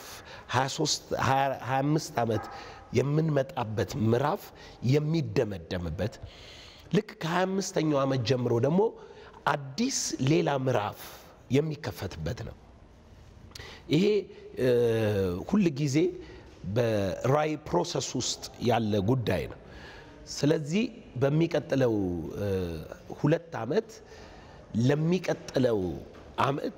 25 ዓመት የምንመጣበት ምዕራፍ የሚደመደምበት ልክ ከ25ኛው ዓመት ጀምሮ ደግሞ አዲስ ሌላ ምዕራፍ የሚከፈትበት ነው። ይሄ ሁል ጊዜ በራእይ ፕሮሰስ ውስጥ ያለ ጉዳይ ነው። ስለዚህ በሚቀጥለው ሁለት ዓመት ለሚቀጥለው ዓመት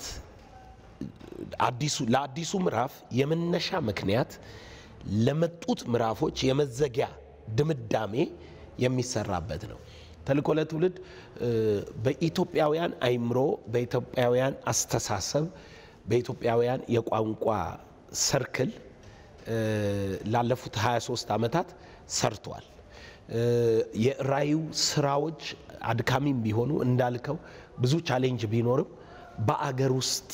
ለአዲሱ ምዕራፍ የመነሻ ምክንያት ለመጡት ምዕራፎች የመዘጊያ ድምዳሜ የሚሰራበት ነው። ተልእኮ ለትውልድ በኢትዮጵያውያን አይምሮ፣ በኢትዮጵያውያን አስተሳሰብ፣ በኢትዮጵያውያን የቋንቋ ሰርክል ላለፉት 23 ዓመታት ሰርቷል። የራእዩ ስራዎች አድካሚም ቢሆኑ እንዳልከው ብዙ ቻሌንጅ ቢኖርም በአገር ውስጥ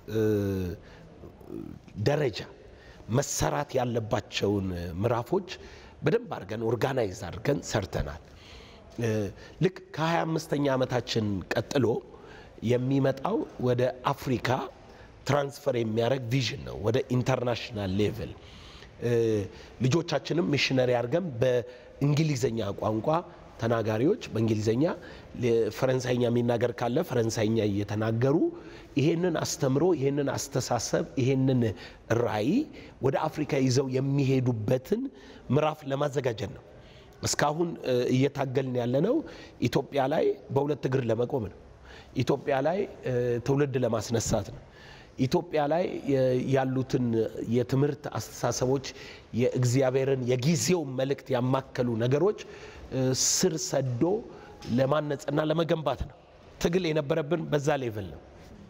ደረጃ መሰራት ያለባቸውን ምዕራፎች በደንብ አድርገን ኦርጋናይዝ አድርገን ሰርተናል። ልክ ከ25ኛ ዓመታችን ቀጥሎ የሚመጣው ወደ አፍሪካ ትራንስፈር የሚያደርግ ቪዥን ነው። ወደ ኢንተርናሽናል ሌቭል ልጆቻችንም ሚሽነሪ አድርገን በእንግሊዘኛ ቋንቋ ተናጋሪዎች በእንግሊዘኛ ፈረንሳይኛ የሚናገር ካለ ፈረንሳይኛ እየተናገሩ ይሄንን አስተምሮ ይሄንን አስተሳሰብ ይሄንን ራእይ ወደ አፍሪካ ይዘው የሚሄዱበትን ምዕራፍ ለማዘጋጀት ነው። እስካሁን እየታገልን ያለነው ኢትዮጵያ ላይ በሁለት እግር ለመቆም ነው። ኢትዮጵያ ላይ ትውልድ ለማስነሳት ነው። ኢትዮጵያ ላይ ያሉትን የትምህርት አስተሳሰቦች የእግዚአብሔርን የጊዜውን መልእክት ያማከሉ ነገሮች ስር ሰዶ ለማነጽና ለመገንባት ነው። ትግል የነበረብን በዛ ሌቭል ነው።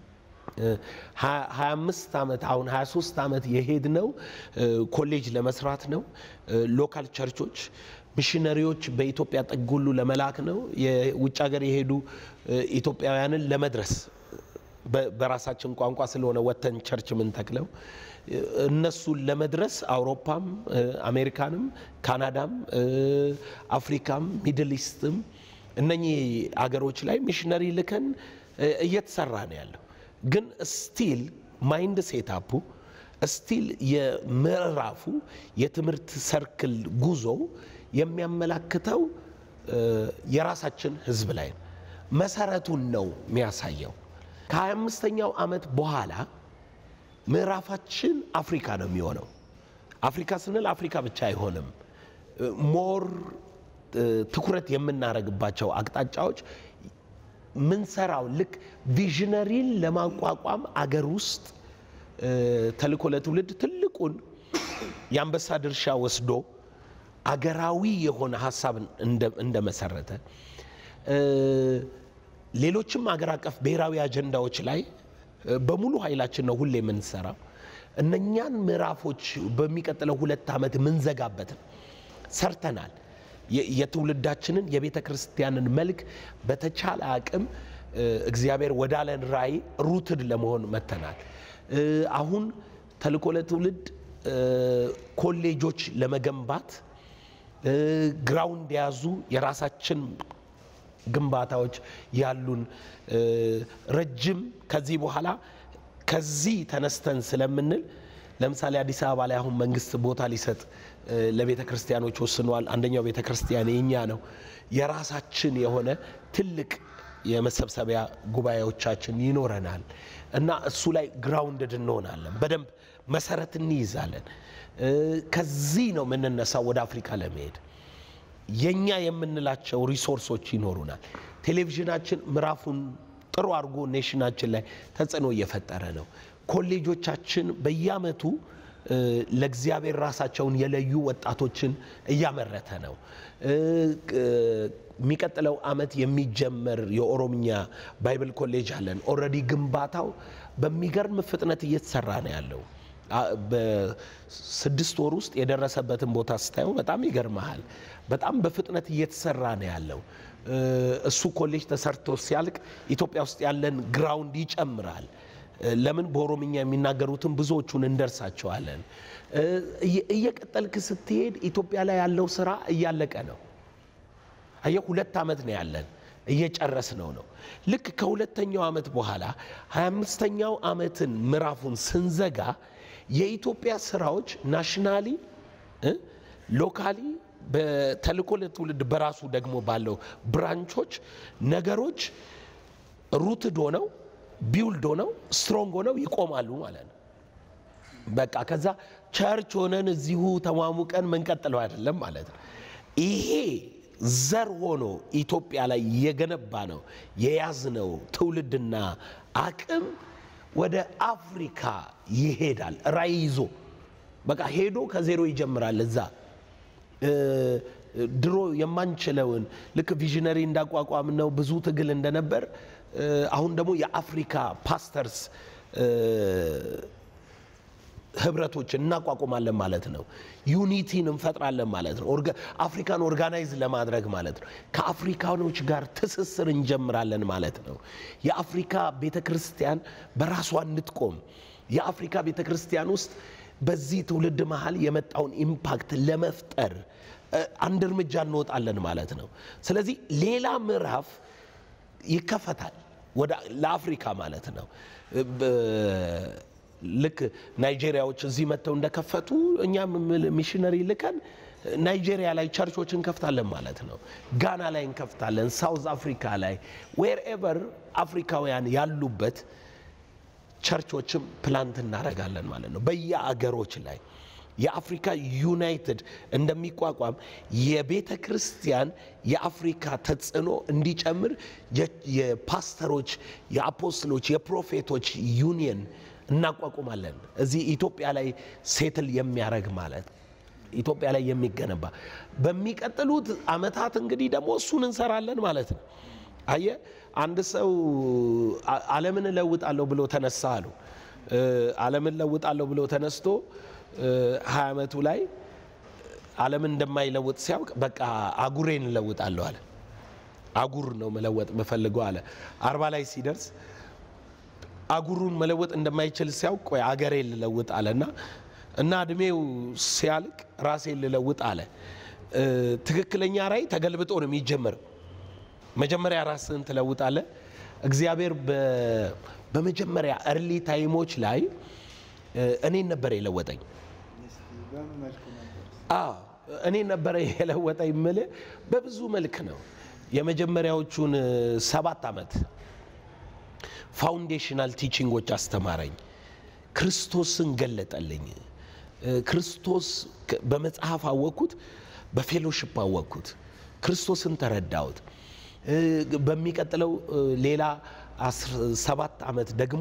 25 ዓመት አሁን 23 ዓመት የሄድነው ኮሌጅ ለመስራት ነው። ሎካል ቸርቾች ሚሽነሪዎች በኢትዮጵያ ጥግ ሁሉ ለመላክ ነው። የውጭ ሀገር የሄዱ ኢትዮጵያውያንን ለመድረስ በራሳችን ቋንቋ ስለሆነ ወተን ቸርች የምንተክለው እነሱን ለመድረስ አውሮፓም፣ አሜሪካንም፣ ካናዳም፣ አፍሪካም፣ ሚድል ኢስትም እነኚህ አገሮች ላይ ሚሽነሪ ልከን እየተሰራ ነው ያለው። ግን ስቲል ማይንድ ሴታፑ እስቲል የምዕራፉ የትምህርት ሰርክል ጉዞ የሚያመላክተው የራሳችን ህዝብ ላይ ነው። መሰረቱን ነው የሚያሳየው። ከ25ኛው ዓመት በኋላ ምዕራፋችን አፍሪካ ነው የሚሆነው። አፍሪካ ስንል አፍሪካ ብቻ አይሆንም። ሞር ትኩረት የምናደርግባቸው አቅጣጫዎች ምንሰራው ልክ ቪዥነሪን ለማቋቋም አገር ውስጥ ተልእኮ ለትውልድ ትልቁን የአንበሳ ድርሻ ወስዶ አገራዊ የሆነ ሀሳብ እንደመሰረተ ሌሎችም አገር አቀፍ ብሔራዊ አጀንዳዎች ላይ በሙሉ ኃይላችን ነው ሁሌ የምንሰራው። እነኛን ምዕራፎች በሚቀጥለው ሁለት ዓመት የምንዘጋበትን ሰርተናል። የትውልዳችንን የቤተ ክርስቲያንን መልክ በተቻለ አቅም እግዚአብሔር ወዳለን ራእይ ሩትድ ለመሆን መተናል። አሁን ተልእኮ ለትውልድ ኮሌጆች ለመገንባት ግራውንድ የያዙ የራሳችን ግንባታዎች ያሉን ረጅም ከዚህ በኋላ ከዚህ ተነስተን ስለምንል ለምሳሌ አዲስ አበባ ላይ አሁን መንግስት ቦታ ሊሰጥ ለቤተ ክርስቲያኖች ወስኗል። አንደኛው ቤተ ክርስቲያን የኛ ነው። የራሳችን የሆነ ትልቅ የመሰብሰቢያ ጉባኤዎቻችን ይኖረናል እና እሱ ላይ ግራውንድድ እንሆናለን። በደንብ መሰረት እንይዛለን። ከዚህ ነው የምንነሳው ወደ አፍሪካ ለመሄድ የኛ የምንላቸው ሪሶርሶች ይኖሩናል። ቴሌቪዥናችን ምዕራፉን ጥሩ አድርጎ ኔሽናችን ላይ ተጽዕኖ እየፈጠረ ነው። ኮሌጆቻችን በየአመቱ ለእግዚአብሔር ራሳቸውን የለዩ ወጣቶችን እያመረተ ነው። የሚቀጥለው አመት የሚጀመር የኦሮምኛ ባይብል ኮሌጅ አለን። ኦልሬዲ ግንባታው በሚገርም ፍጥነት እየተሰራ ነው ያለው። በስድስት ወር ውስጥ የደረሰበትን ቦታ ስታየው በጣም ይገርመሃል። በጣም በፍጥነት እየተሰራ ነው ያለው። እሱ ኮሌጅ ተሰርቶ ሲያልቅ ኢትዮጵያ ውስጥ ያለን ግራውንድ ይጨምራል። ለምን በኦሮምኛ የሚናገሩትን ብዙዎቹን እንደርሳቸዋለን። እየቀጠልክ ስትሄድ ኢትዮጵያ ላይ ያለው ስራ እያለቀ ነው። አየህ፣ ሁለት ዓመት ነው ያለን እየጨረስ ነው ነው ልክ ከሁለተኛው ዓመት በኋላ 25ኛው ዓመትን ምዕራፉን ስንዘጋ የኢትዮጵያ ስራዎች ናሽናሊ ሎካሊ በተልእኮ ለትውልድ በራሱ ደግሞ ባለው ብራንቾች ነገሮች ሩትድ ሆነው ቢውልድ ሆነው ስትሮንግ ሆነው ይቆማሉ ማለት ነው። በቃ ከዛ ቸርች ሆነን እዚሁ ተሟሙቀን መንቀጥለው አይደለም ማለት ነው። ይሄ ዘር ሆኖ ኢትዮጵያ ላይ የገነባ ነው የያዝነው ትውልድና አቅም ወደ አፍሪካ ይሄዳል። ራዕይ ይዞ በቃ ሄዶ ከዜሮ ይጀምራል። እዛ ድሮ የማንችለውን ልክ ቪዥነሪ እንዳቋቋም ነው ብዙ ትግል እንደነበር አሁን ደግሞ የአፍሪካ ፓስተርስ ህብረቶችን እናቋቁማለን ማለት ነው። ዩኒቲን እንፈጥራለን ማለት ነው። አፍሪካን ኦርጋናይዝ ለማድረግ ማለት ነው። ከአፍሪካኖች ጋር ትስስር እንጀምራለን ማለት ነው። የአፍሪካ ቤተ ክርስቲያን በራሷ እንድትቆም የአፍሪካ ቤተ ክርስቲያን ውስጥ በዚህ ትውልድ መሀል የመጣውን ኢምፓክት ለመፍጠር አንድ እርምጃ እንወጣለን ማለት ነው። ስለዚህ ሌላ ምዕራፍ ይከፈታል ለአፍሪካ ማለት ነው። ልክ ናይጄሪያዎች እዚህ መጥተው እንደከፈቱ እኛም ሚሽነሪ ልከን ናይጄሪያ ላይ ቸርቾች እንከፍታለን ማለት ነው። ጋና ላይ እንከፍታለን፣ ሳውዝ አፍሪካ ላይ ዌር ኤቨር አፍሪካውያን ያሉበት ቸርቾችም ፕላንት እናደርጋለን ማለት ነው። በየአገሮች ላይ የአፍሪካ ዩናይትድ እንደሚቋቋም የቤተ ክርስቲያን የአፍሪካ ተጽዕኖ እንዲጨምር የፓስተሮች፣ የአፖስትሎች፣ የፕሮፌቶች ዩኒየን እናቋቁማለን። እዚህ ኢትዮጵያ ላይ ሴትል የሚያደርግ ማለት ኢትዮጵያ ላይ የሚገነባ በሚቀጥሉት አመታት እንግዲህ ደግሞ እሱን እንሰራለን ማለት ነው። አየ አንድ ሰው ዓለምን እለውጣለሁ ብሎ ተነሳ አሉ። ዓለምን እለውጣለሁ ብሎ ተነስቶ ሀያ ዓመቱ ላይ ዓለምን እንደማይለውጥ ሲያውቅ በቃ አጉሬን እለውጣለሁ አለ። አጉር ነው መለወጥ የምፈልገው አለ። አርባ ላይ ሲደርስ አጉሩን መለወጥ እንደማይችል ሲያውቅ ቆይ አገሬን ልለውጥ አለና እና እድሜው ሲያልቅ ራሴን ልለውጥ አለ። ትክክለኛ ራዕይ ተገልብጦ ነው የሚጀመረው። መጀመሪያ ራስህን ትለውጣለህ። እግዚአብሔር በመጀመሪያ እርሊ ታይሞች ላይ እኔን ነበር የለወጠኝ። አዎ እኔን ነበረ የለወጠኝ የምልህ በብዙ መልክ ነው። የመጀመሪያዎቹን ሰባት ዓመት ፋውንዴሽናል ቲቺንጎች አስተማረኝ። ክርስቶስን ገለጠልኝ። ክርስቶስ በመጽሐፍ አወቅኩት፣ በፌሎሽፕ አወቅኩት፣ ክርስቶስን ተረዳሁት። በሚቀጥለው ሌላ ሰባት ዓመት ደግሞ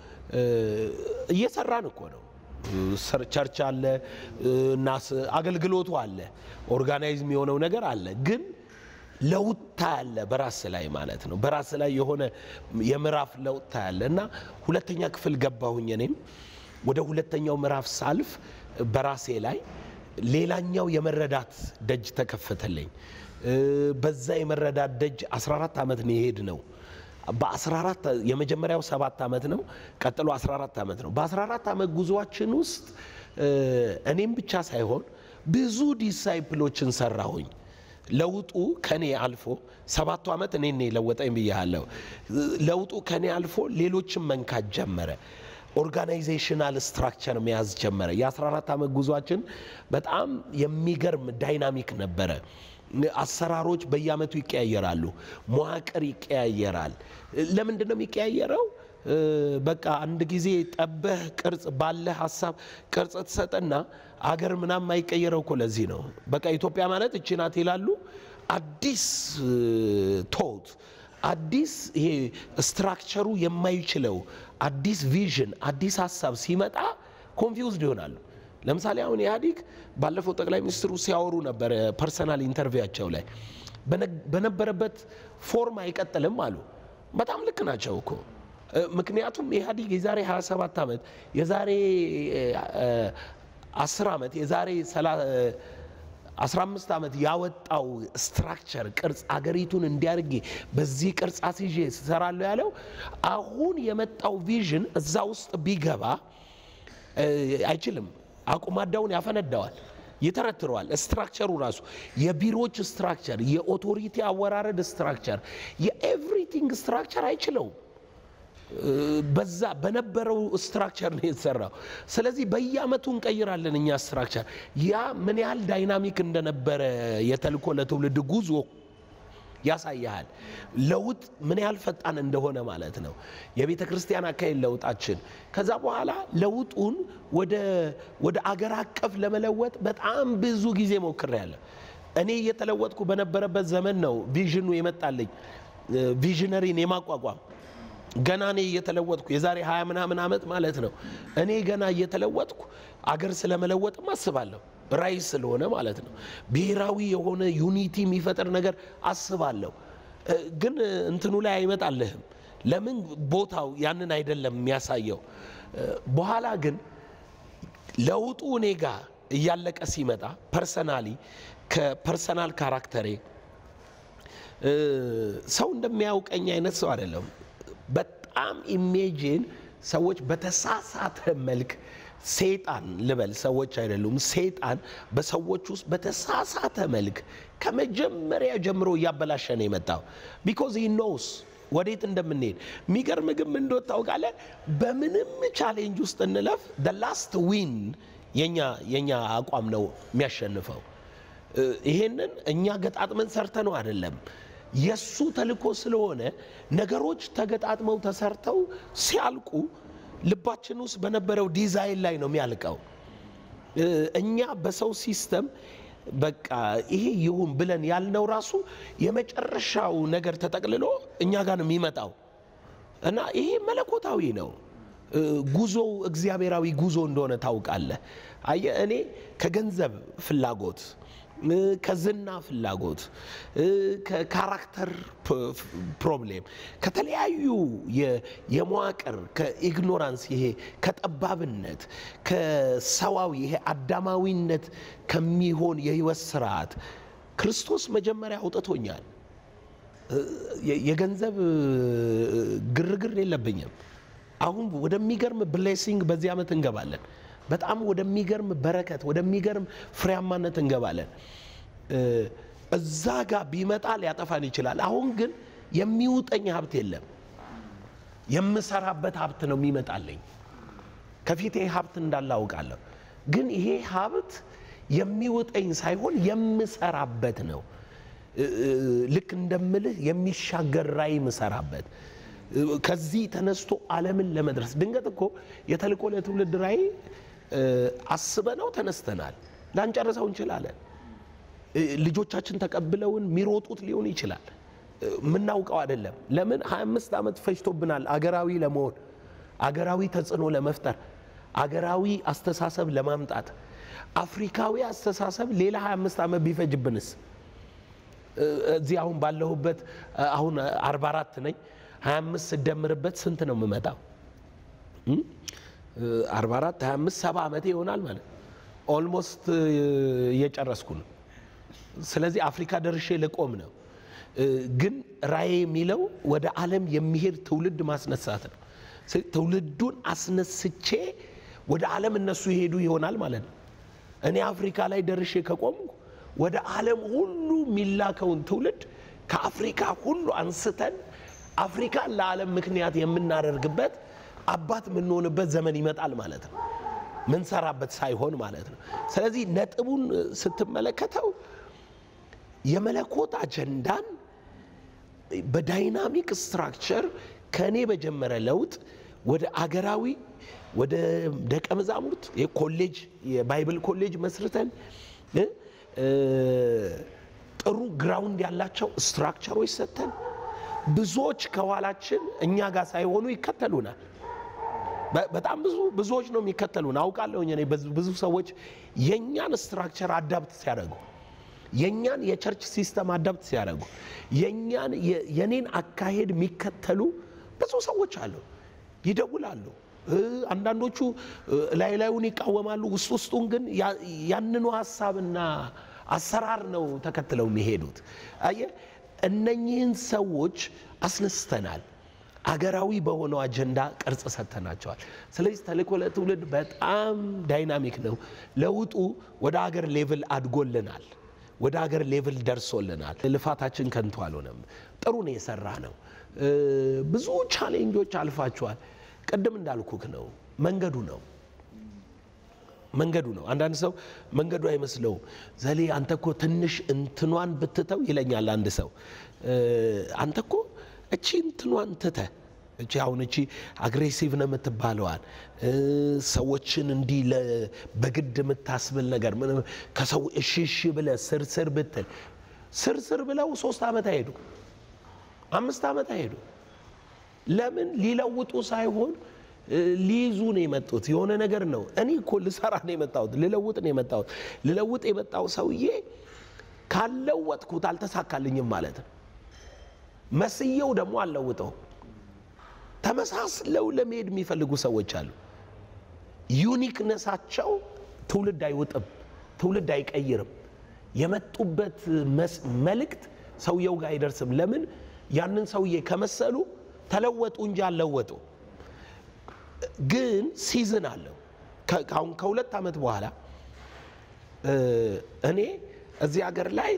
እየሰራን እኮ ነው። ቸርች አለ እና አገልግሎቱ አለ፣ ኦርጋናይዝ የሆነው ነገር አለ ግን ለውጥ ታያለ በራስ ላይ ማለት ነው። በራስ ላይ የሆነ የምዕራፍ ለውጥ ታያለ እና ሁለተኛ ክፍል ገባሁኝ። እኔም ወደ ሁለተኛው ምዕራፍ ሳልፍ በራሴ ላይ ሌላኛው የመረዳት ደጅ ተከፈተልኝ። በዛ የመረዳት ደጅ 14 ዓመት ነው የሄድ ነው። በ14 የመጀመሪያው ሰባት ዓመት ነው። ቀጥሎ 14 ዓመት ነው። በ14 ዓመት ጉዞአችን ውስጥ እኔም ብቻ ሳይሆን ብዙ ዲሳይፕሎችን ሰራሁኝ። ለውጡ ከኔ አልፎ ሰባቱ ዓመት እኔ ለወጠኝ ብያለሁ። ለውጡ ከኔ አልፎ ሌሎችን መንካት ጀመረ። ኦርጋናይዜሽናል ስትራክቸር መያዝ ጀመረ። የ14 ዓመት ጉዟችን በጣም የሚገርም ዳይናሚክ ነበረ። አሰራሮች በየዓመቱ ይቀያየራሉ። መዋቅር ይቀያየራል። ለምንድን ነው የሚቀያየረው? በቃ አንድ ጊዜ ጠበህ ቅርጽ ባለ ሀሳብ ቅርጽ ትሰጠና አገር ምናምን አይቀየረው እኮ ለዚህ ነው። በቃ ኢትዮጵያ ማለት እቺ ናት ይላሉ። አዲስ ቶት አዲስ ይሄ ስትራክቸሩ የማይችለው አዲስ ቪዥን አዲስ ሀሳብ ሲመጣ ኮንፊውዝድ ይሆናሉ። ለምሳሌ አሁን ኢህአዲግ ባለፈው ጠቅላይ ሚኒስትሩ ሲያወሩ ነበር ፐርሰናል ኢንተርቪያቸው ላይ በነበረበት ፎርም አይቀጥልም አሉ። በጣም ልክ ናቸው እኮ ምክንያቱም ኢህአዲግ የዛሬ 27 ዓመት የዛሬ 10 ዓመት የዛሬ 15 ዓመት ያወጣው ስትራክቸር ቅርጽ አገሪቱን እንዲያርጌ በዚህ ቅርጽ አስይዤ ስሰራለሁ ያለው አሁን የመጣው ቪዥን እዛ ውስጥ ቢገባ አይችልም። አቁማዳውን ያፈነዳዋል፣ ይተረትረዋል። ስትራክቸሩ ራሱ የቢሮዎች ስትራክቸር፣ የኦቶሪቲ አወራረድ ስትራክቸር፣ የኤቭሪቲንግ ስትራክቸር አይችለውም። በዛ በነበረው ስትራክቸር ነው የተሰራው። ስለዚህ በየአመቱ እንቀይራለን እኛ ስትራክቸር። ያ ምን ያህል ዳይናሚክ እንደነበረ የተልእኮ ለትውልድ ጉዞ ያሳያል። ለውጥ ምን ያህል ፈጣን እንደሆነ ማለት ነው። የቤተ ክርስቲያን አካሄድ ለውጣችን ከዛ በኋላ ለውጡን ወደ አገር አቀፍ ለመለወጥ በጣም ብዙ ጊዜ ሞክሬያለሁ። እኔ እየተለወጥኩ በነበረበት ዘመን ነው ቪዥኑ የመጣልኝ ቪዥነሪን የማቋቋም ገና እኔ እየተለወጥኩ የዛሬ ሀያ ምናምን ዓመት ማለት ነው። እኔ ገና እየተለወጥኩ አገር ስለመለወጥም አስባለሁ ራይ ስለሆነ ማለት ነው። ብሔራዊ የሆነ ዩኒቲ የሚፈጥር ነገር አስባለሁ። ግን እንትኑ ላይ አይመጣልህም። ለምን ቦታው ያንን አይደለም የሚያሳየው። በኋላ ግን ለውጡ እኔ ጋር እያለቀ ሲመጣ ፐርሰናሊ ከፐርሰናል ካራክተሬ ሰው እንደሚያውቀኝ አይነት ሰው አይደለም። በጣም ኢሜጅን ሰዎች በተሳሳተ መልክ ሴጣን ልበል ሰዎች አይደሉም። ሴጣን በሰዎች ውስጥ በተሳሳተ መልክ ከመጀመሪያ ጀምሮ እያበላሸ ነው የመጣው። ቢኮዝ ሂ ኖውስ ወዴት እንደምንሄድ። የሚገርም ግን ምን እንደሆነ ታውቃለህ? በምንም ቻሌንጅ ውስጥ እንለፍ ደ ላስት ዊን የኛ የኛ አቋም ነው የሚያሸንፈው። ይሄንን እኛ ገጣጥመን ሰርተ ነው አይደለም የሱ ተልእኮ ስለሆነ ነገሮች ተገጣጥመው ተሰርተው ሲያልቁ ልባችን ውስጥ በነበረው ዲዛይን ላይ ነው የሚያልቀው። እኛ በሰው ሲስተም በቃ ይሄ ይሁን ብለን ያልነው ራሱ የመጨረሻው ነገር ተጠቅልሎ እኛ ጋር ነው የሚመጣው እና ይሄ መለኮታዊ ነው። ጉዞው እግዚአብሔራዊ ጉዞ እንደሆነ ታውቃለህ። አየህ እኔ ከገንዘብ ፍላጎት ከዝና ፍላጎት ከካራክተር ፕሮብሌም ከተለያዩ የመዋቅር ከኢግኖራንስ ይሄ ከጠባብነት ከሰዋዊ ይሄ አዳማዊነት ከሚሆን የህይወት ስርዓት ክርስቶስ መጀመሪያ አውጥቶኛል። የገንዘብ ግርግር የለብኝም። አሁን ወደሚገርም ብሌሲንግ በዚህ ዓመት እንገባለን። በጣም ወደሚገርም በረከት ወደሚገርም ፍሬያማነት እንገባለን። እዛ ጋር ቢመጣ ሊያጠፋን ይችላል። አሁን ግን የሚውጠኝ ሀብት የለም። የምሰራበት ሀብት ነው የሚመጣልኝ። ከፊቴ ሀብት እንዳለ አውቃለሁ። ግን ይሄ ሀብት የሚውጠኝ ሳይሆን የምሰራበት ነው። ልክ እንደምልህ የሚሻገር ራዕይ የምሰራበት ከዚህ ተነስቶ ዓለምን ለመድረስ ድንገት እኮ የተልእኮ ለትውልድ ራዕይ አስበነው ተነስተናል። ላንጨርሰው እንችላለን። ልጆቻችን ተቀብለውን የሚሮጡት ሊሆን ይችላል። የምናውቀው አይደለም። ለምን 25 ዓመት ፈጅቶብናል አገራዊ ለመሆን አገራዊ ተጽዕኖ ለመፍጠር አገራዊ አስተሳሰብ ለማምጣት አፍሪካዊ አስተሳሰብ ሌላ 25 ዓመት ቢፈጅብንስ? እዚህ አሁን ባለሁበት አሁን 44 ነኝ 25 ስደምርበት ስንት ነው የምመጣው? 44 25 70 ዓመቴ ይሆናል ማለት ኦልሞስት እየጨረስኩ ነው። ስለዚህ አፍሪካ ደርሼ ልቆም ነው። ግን ራዕይ የሚለው ወደ ዓለም የሚሄድ ትውልድ ማስነሳት ነው። ትውልዱን አስነስቼ ወደ ዓለም እነሱ ይሄዱ ይሆናል ማለት ነው። እኔ አፍሪካ ላይ ደርሼ ከቆምኩ ወደ ዓለም ሁሉ የሚላከውን ትውልድ ከአፍሪካ ሁሉ አንስተን አፍሪካን ለዓለም ምክንያት የምናደርግበት አባት የምንሆንበት ዘመን ይመጣል ማለት ነው። ምንሰራበት ሳይሆን ማለት ነው። ስለዚህ ነጥቡን ስትመለከተው የመለኮት አጀንዳን በዳይናሚክ ስትራክቸር ከእኔ በጀመረ ለውጥ ወደ አገራዊ ወደ ደቀ መዛሙርት የኮሌጅ የባይብል ኮሌጅ መስርተን ጥሩ ግራውንድ ያላቸው ስትራክቸሮች ሰጥተን ብዙዎች ከኋላችን እኛ ጋር ሳይሆኑ ይከተሉናል። በጣም ብዙ ብዙዎች ነው የሚከተሉን አውቃለሁ። እኔ ብዙ ሰዎች የእኛን ስትራክቸር አዳፕት ሲያደርጉ የእኛን የቸርች ሲስተም አዳፕት ሲያደርጉ የእኛን የኔን አካሄድ የሚከተሉ ብዙ ሰዎች አሉ። ይደውላሉ። አንዳንዶቹ ላይ ላዩን ይቃወማሉ። ውስጥ ውስጡን ግን ያንኑ ሀሳብና አሰራር ነው ተከትለው የሚሄዱት። አየህ፣ እነኚህን ሰዎች አስነስተናል። አገራዊ በሆነው አጀንዳ ቅርጽ ሰጥተናቸዋል። ስለዚህ ተልእኮ ለትውልድ በጣም ዳይናሚክ ነው። ለውጡ ወደ አገር ሌቭል አድጎልናል። ወደ አገር ሌቭል ደርሶልናል። ልፋታችን ከንቱ አልሆነም። ጥሩ ነው የሰራ ነው። ብዙ ቻሌንጆች አልፋችኋል። ቅድም እንዳልኩክ ነው መንገዱ ነው መንገዱ ነው። አንዳንድ ሰው መንገዱ አይመስለውም። ዘሌ አንተ እኮ ትንሽ እንትኗን ብትተው ይለኛል አንድ ሰው። አንተ እኮ እቺ እንትኗን ትተህ እቺ አሁን እቺ አግሬሲቭ ነው የምትባለዋል ሰዎችን እንዲህ በግድ የምታስብል ነገር ከሰው እሺ እሺ ብለህ ስርስር ብትል ስርስር ብለው ሶስት ዓመት አይሄዱ አምስት ዓመት አይሄዱ። ለምን ሊለውጡ ሳይሆን ሊይዙ ነው የመጡት። የሆነ ነገር ነው። እኔ እኮ ልሰራ ነው የመጣሁት፣ ልለውጥ ነው የመጣሁት። ልለውጥ የመጣው ሰውዬ ካለወጥኩት አልተሳካልኝም ማለት ነው። መስየው ደግሞ አልለውጠው። ተመሳስለው ለመሄድ የሚፈልጉ ሰዎች አሉ። ዩኒክነሳቸው ትውልድ አይውጥም፣ ትውልድ አይቀይርም። የመጡበት መልእክት ሰውየው ጋር አይደርስም። ለምን? ያንን ሰውዬ ከመሰሉ ተለወጡ እንጂ አልለወጡ። ግን ሲዝን አለው። አሁን ከሁለት ዓመት በኋላ እኔ እዚህ ሀገር ላይ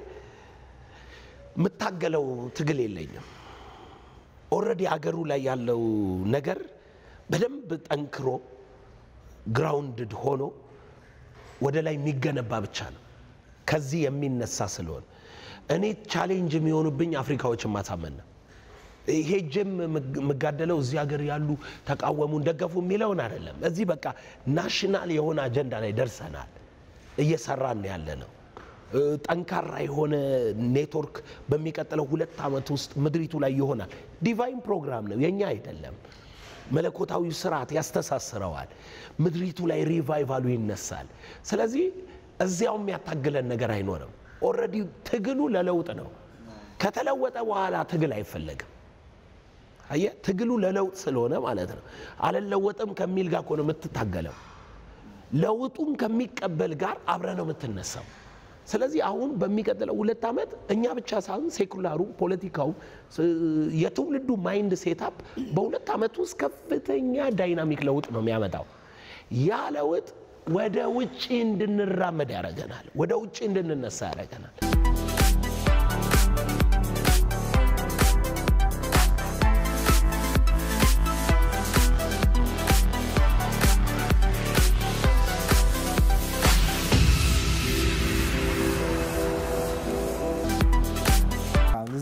የምታገለው ትግል የለኝም። ኦልሬዲ አገሩ ላይ ያለው ነገር በደንብ ጠንክሮ ግራውንድድ ሆኖ ወደ ላይ የሚገነባ ብቻ ነው። ከዚህ የሚነሳ ስለሆነ እኔ ቻሌንጅ የሚሆኑብኝ አፍሪካዎችን ማሳመን ነው። ሄጄም የምጋደለው እዚህ ሀገር ያሉ ተቃወሙን፣ ደገፉ የሚለውን አይደለም። እዚህ በቃ ናሽናል የሆነ አጀንዳ ላይ ደርሰናል። እየሰራን ያለ ነው። ጠንካራ የሆነ ኔትወርክ በሚቀጥለው ሁለት ዓመት ውስጥ ምድሪቱ ላይ ይሆናል። ዲቫይን ፕሮግራም ነው፣ የኛ አይደለም። መለኮታዊ ስርዓት ያስተሳስረዋል። ምድሪቱ ላይ ሪቫይቫሉ ይነሳል። ስለዚህ እዚያው የሚያታግለን ነገር አይኖርም። ኦልሬዲ ትግሉ ለለውጥ ነው። ከተለወጠ በኋላ ትግል አይፈለግም። አየህ፣ ትግሉ ለለውጥ ስለሆነ ማለት ነው። አልለወጥም ከሚል ጋር እኮ ነው የምትታገለው። ለውጡን ከሚቀበል ጋር አብረ ነው የምትነሳው። ስለዚህ አሁን በሚቀጥለው ሁለት ዓመት እኛ ብቻ ሳይሆን ሴኩላሩ፣ ፖለቲካው፣ የትውልዱ ማይንድ ሴታፕ በሁለት ዓመት ውስጥ ከፍተኛ ዳይናሚክ ለውጥ ነው የሚያመጣው። ያ ለውጥ ወደ ውጭ እንድንራመድ ያደርገናል። ወደ ውጭ እንድንነሳ ያደርገናል።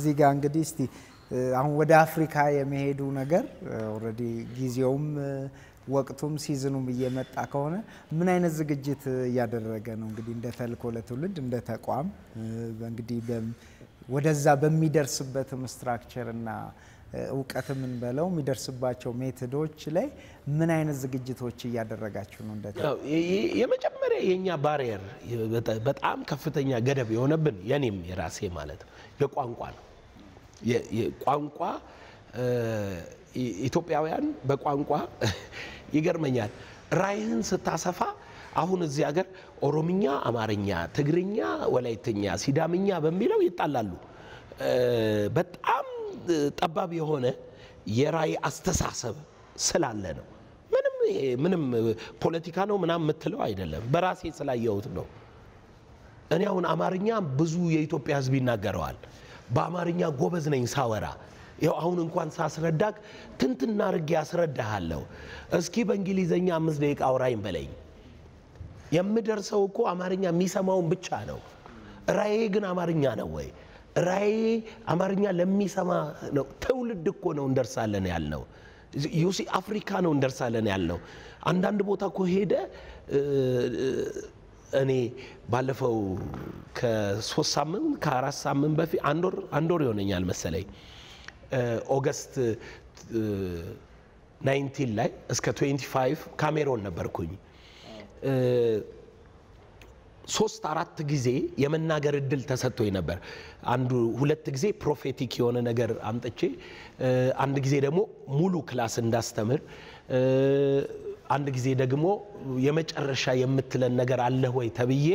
እዚህ ጋር እንግዲህ እስቲ አሁን ወደ አፍሪካ የመሄዱ ነገር ኦልሬዲ ጊዜውም ወቅቱም ሲዝኑም እየመጣ ከሆነ ምን አይነት ዝግጅት እያደረገ ነው? እንግዲህ እንደ ተልእኮ ለትውልድ እንደ ተቋም እንግዲህ ወደዛ በሚደርስበትም ስትራክቸር እና እውቀት የምንበለው የሚደርስባቸው ሜቶዶች ላይ ምን አይነት ዝግጅቶች እያደረጋችሁ ነው? እንደ የመጀመሪያ የእኛ ባሪየር በጣም ከፍተኛ ገደብ የሆነብን የኔም የራሴ ማለት ነው የቋንቋ ነው። ቋንቋ ኢትዮጵያውያን በቋንቋ ይገርመኛል። ራይህን ስታሰፋ አሁን እዚህ ሀገር ኦሮምኛ፣ አማርኛ፣ ትግርኛ፣ ወላይትኛ፣ ሲዳምኛ በሚለው ይጣላሉ። በጣም ጠባብ የሆነ የራይ አስተሳሰብ ስላለ ነው። ምንም ምንም ፖለቲካ ነው ምናምን የምትለው አይደለም። በራሴ ስላየሁት ነው። እኔ አሁን አማርኛ ብዙ የኢትዮጵያ ሕዝብ ይናገረዋል። በአማርኛ ጎበዝ ነኝ ሳወራ ያው አሁን እንኳን ሳስረዳክ ትንትና አድርጌ ያስረዳሃለሁ። እስኪ በእንግሊዘኛ አምስት ደቂቃ አውራኝ በለኝ። የምደርሰው እኮ አማርኛ የሚሰማውን ብቻ ነው። ራዬ ግን አማርኛ ነው ወይ? ራዬ አማርኛ ለሚሰማ ነው። ትውልድ እኮ ነው እንደርሳለን ያልነው። ዩሲ አፍሪካ ነው እንደርሳለን ያልነው። አንዳንድ ቦታ እኮ ሄደ እኔ ባለፈው ከሶስት ሳምንት ከአራት ሳምንት በፊት አንድ ወር ይሆነኛል መሰለኝ ኦገስት 19 ላይ እስከ 25 ካሜሮን ነበርኩኝ። ሶስት አራት ጊዜ የመናገር እድል ተሰጥቶኝ ነበር። አንዱ ሁለት ጊዜ ፕሮፌቲክ የሆነ ነገር አምጥቼ፣ አንድ ጊዜ ደግሞ ሙሉ ክላስ እንዳስተምር፣ አንድ ጊዜ ደግሞ የመጨረሻ የምትለን ነገር አለህ ወይ ተብዬ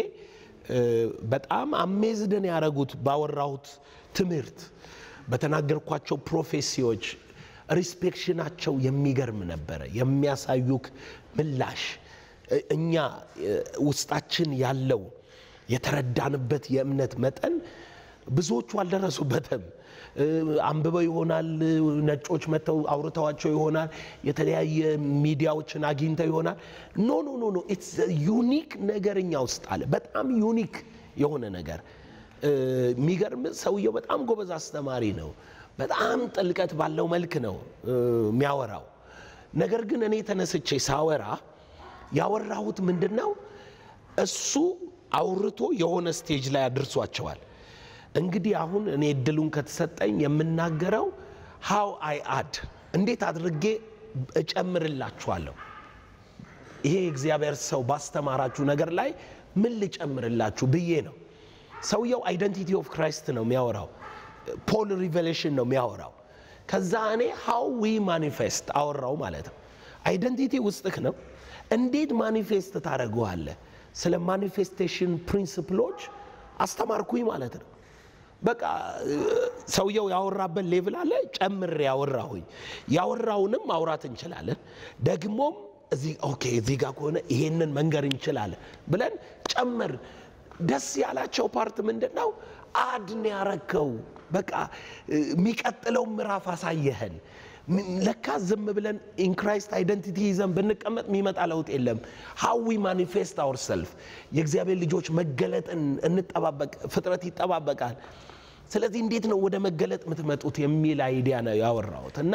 በጣም አሜዝደን ያደረጉት ባወራሁት ትምህርት በተናገርኳቸው ፕሮፌሲዎች ሪስፔክሽናቸው የሚገርም ነበረ። የሚያሳዩክ ምላሽ እኛ ውስጣችን ያለው የተረዳንበት የእምነት መጠን ብዙዎቹ አልደረሱበትም። አንብበው ይሆናል፣ ነጮች መጥተው አውርተዋቸው ይሆናል፣ የተለያየ ሚዲያዎችን አግኝተው ይሆናል። ኖ ኖ ኖ ኖ ኢትስ ዩኒክ ነገር እኛ ውስጥ አለ። በጣም ዩኒክ የሆነ ነገር የሚገርም ሰውየው በጣም ጎበዝ አስተማሪ ነው። በጣም ጥልቀት ባለው መልክ ነው የሚያወራው። ነገር ግን እኔ ተነስቼ ሳወራ ያወራሁት ምንድን ነው? እሱ አውርቶ የሆነ ስቴጅ ላይ አድርሷቸዋል። እንግዲህ አሁን እኔ እድሉን ከተሰጠኝ የምናገረው ሃው አይ አድ እንዴት አድርጌ እጨምርላችኋለሁ። ይሄ የእግዚአብሔር ሰው ባስተማራችሁ ነገር ላይ ምን ልጨምርላችሁ ብዬ ነው። ሰውየው አይደንቲቲ ኦፍ ክራይስት ነው የሚያወራው። ፖል ሪቨሌሽን ነው የሚያወራው። ከዛ እኔ ሃው ዊ ማኒፌስት አወራው ማለት ነው። አይደንቲቲ ውስጥህ ነው። እንዴት ማኒፌስት ታደርገዋለህ? ስለ ማኒፌስቴሽን ፕሪንስፕሎች አስተማርኩኝ ማለት ነው። በቃ ሰውየው ያወራበት ሌቭል አለ፣ ጨምሬ ያወራሁኝ። ያወራውንም ማውራት እንችላለን። ደግሞም እዚህ ኦኬ፣ እዚህ ጋር ከሆነ ይሄንን መንገር እንችላለን ብለን ጨምር ደስ ያላቸው ፓርት ምንድን ነው? አድን ያረከው በቃ የሚቀጥለው ምዕራፍ አሳየህን። ለካ ዝም ብለን ኢንክራይስት አይደንቲቲ ይዘን ብንቀመጥ የሚመጣ ለውጥ የለም። ሀዊ ማኒፌስት አወር ሰልፍ የእግዚአብሔር ልጆች መገለጥን እንጠባበቅ፣ ፍጥረት ይጠባበቃል። ስለዚህ እንዴት ነው ወደ መገለጥ የምትመጡት የሚል አይዲያ ነው ያወራሁት እና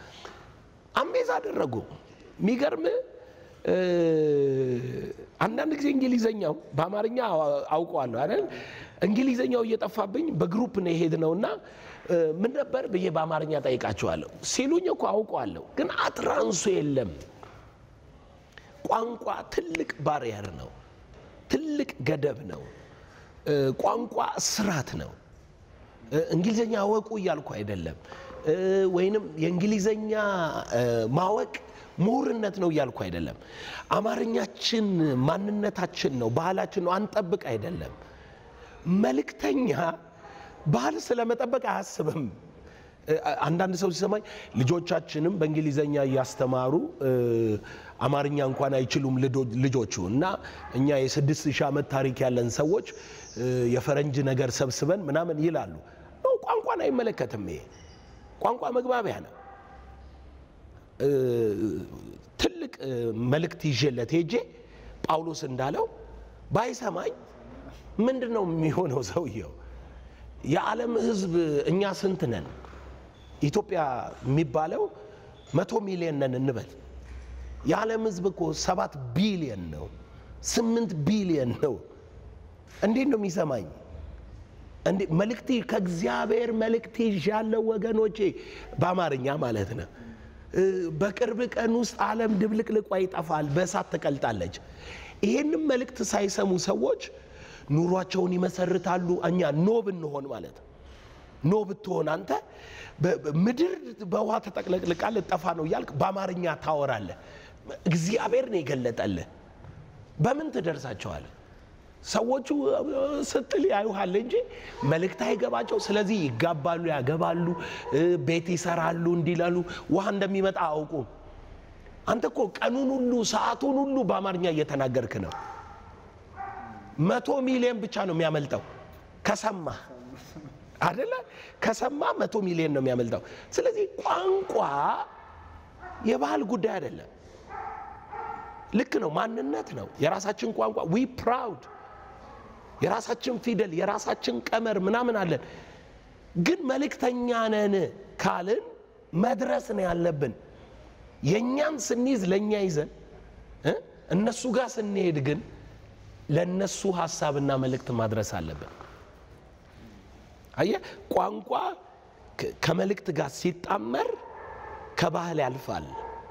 አሜዝ አደረጉ። የሚገርም አንዳንድ ጊዜ እንግሊዘኛው በአማርኛ አውቀዋለሁ አይደል? እንግሊዘኛው እየጠፋብኝ በግሩፕ ነው የሄድ እና ምን ነበር ብዬ በአማርኛ ጠይቃቸዋለሁ ሲሉኝ እኮ አውቀዋለሁ፣ ግን አትራንሱ የለም። ቋንቋ ትልቅ ባሪየር ነው፣ ትልቅ ገደብ ነው። ቋንቋ ስራት ነው። እንግሊዘኛ አወቁ እያልኩ አይደለም፣ ወይንም የእንግሊዘኛ ማወቅ ምሁርነት ነው እያልኩ አይደለም። አማርኛችን ማንነታችን ነው፣ ባህላችን ነው። አንጠብቅ አይደለም። መልእክተኛ ባህል ስለመጠበቅ አያስብም። አንዳንድ ሰው ሲሰማኝ ልጆቻችንም በእንግሊዘኛ እያስተማሩ አማርኛ እንኳን አይችሉም ልጆቹ እና እኛ የስድስት ሺህ ዓመት ታሪክ ያለን ሰዎች የፈረንጅ ነገር ሰብስበን ምናምን ይላሉ። ቋንቋን አይመለከትም። ይሄ ቋንቋ መግባቢያ ነው። ትልቅ መልእክት ይዤለት ሄጄ ጳውሎስ እንዳለው ባይሰማኝ ምንድን ነው የሚሆነው? ሰውየው የዓለም ሕዝብ እኛ ስንት ነን? ኢትዮጵያ የሚባለው መቶ ሚሊዮን ነን እንበል። የዓለም ሕዝብ እኮ ሰባት ቢሊዮን ነው፣ ስምንት ቢሊዮን ነው። እንዴት ነው የሚሰማኝ? እንዴ መልእክቴ ከእግዚአብሔር መልእክቴ ይዣለሁ ወገኖቼ፣ በአማርኛ ማለት ነው። በቅርብ ቀን ውስጥ ዓለም ድብልቅልቋ ይጠፋል፣ በእሳት ትቀልጣለች። ይሄንም መልእክት ሳይሰሙ ሰዎች ኑሯቸውን ይመሰርታሉ። እኛ ኖ ብንሆን ማለት ነው ኖ ብትሆን አንተ ምድር በውሃ ተጠቅለቅልቃ ልጠፋ ነው እያልክ በአማርኛ ታወራለህ። እግዚአብሔር ነው የገለጠልህ። በምን ትደርሳቸዋል? ሰዎቹ ስትል ያዩሃል እንጂ መልእክት አይገባቸው። ስለዚህ ይጋባሉ፣ ያገባሉ፣ ቤት ይሰራሉ፣ እንዲላሉ ውሃ እንደሚመጣ አውቁም። አንተ እኮ ቀኑን ሁሉ ሰዓቱን ሁሉ በአማርኛ እየተናገርክ ነው። መቶ ሚሊዮን ብቻ ነው የሚያመልጠው ከሰማ አደለ? ከሰማ መቶ ሚሊዮን ነው የሚያመልጠው። ስለዚህ ቋንቋ የባህል ጉዳይ አይደለም። ልክ ነው፣ ማንነት ነው። የራሳችን ቋንቋ ዊ ፕራውድ የራሳችን ፊደል የራሳችን ቀመር ምናምን አለን። ግን መልእክተኛ ነን ካልን መድረስ ነው ያለብን። የእኛን ስንይዝ ለእኛ ይዘን እነሱ ጋር ስንሄድ ግን ለእነሱ ሀሳብና መልእክት ማድረስ አለብን። አየህ፣ ቋንቋ ከመልእክት ጋር ሲጣመር ከባህል ያልፋል፣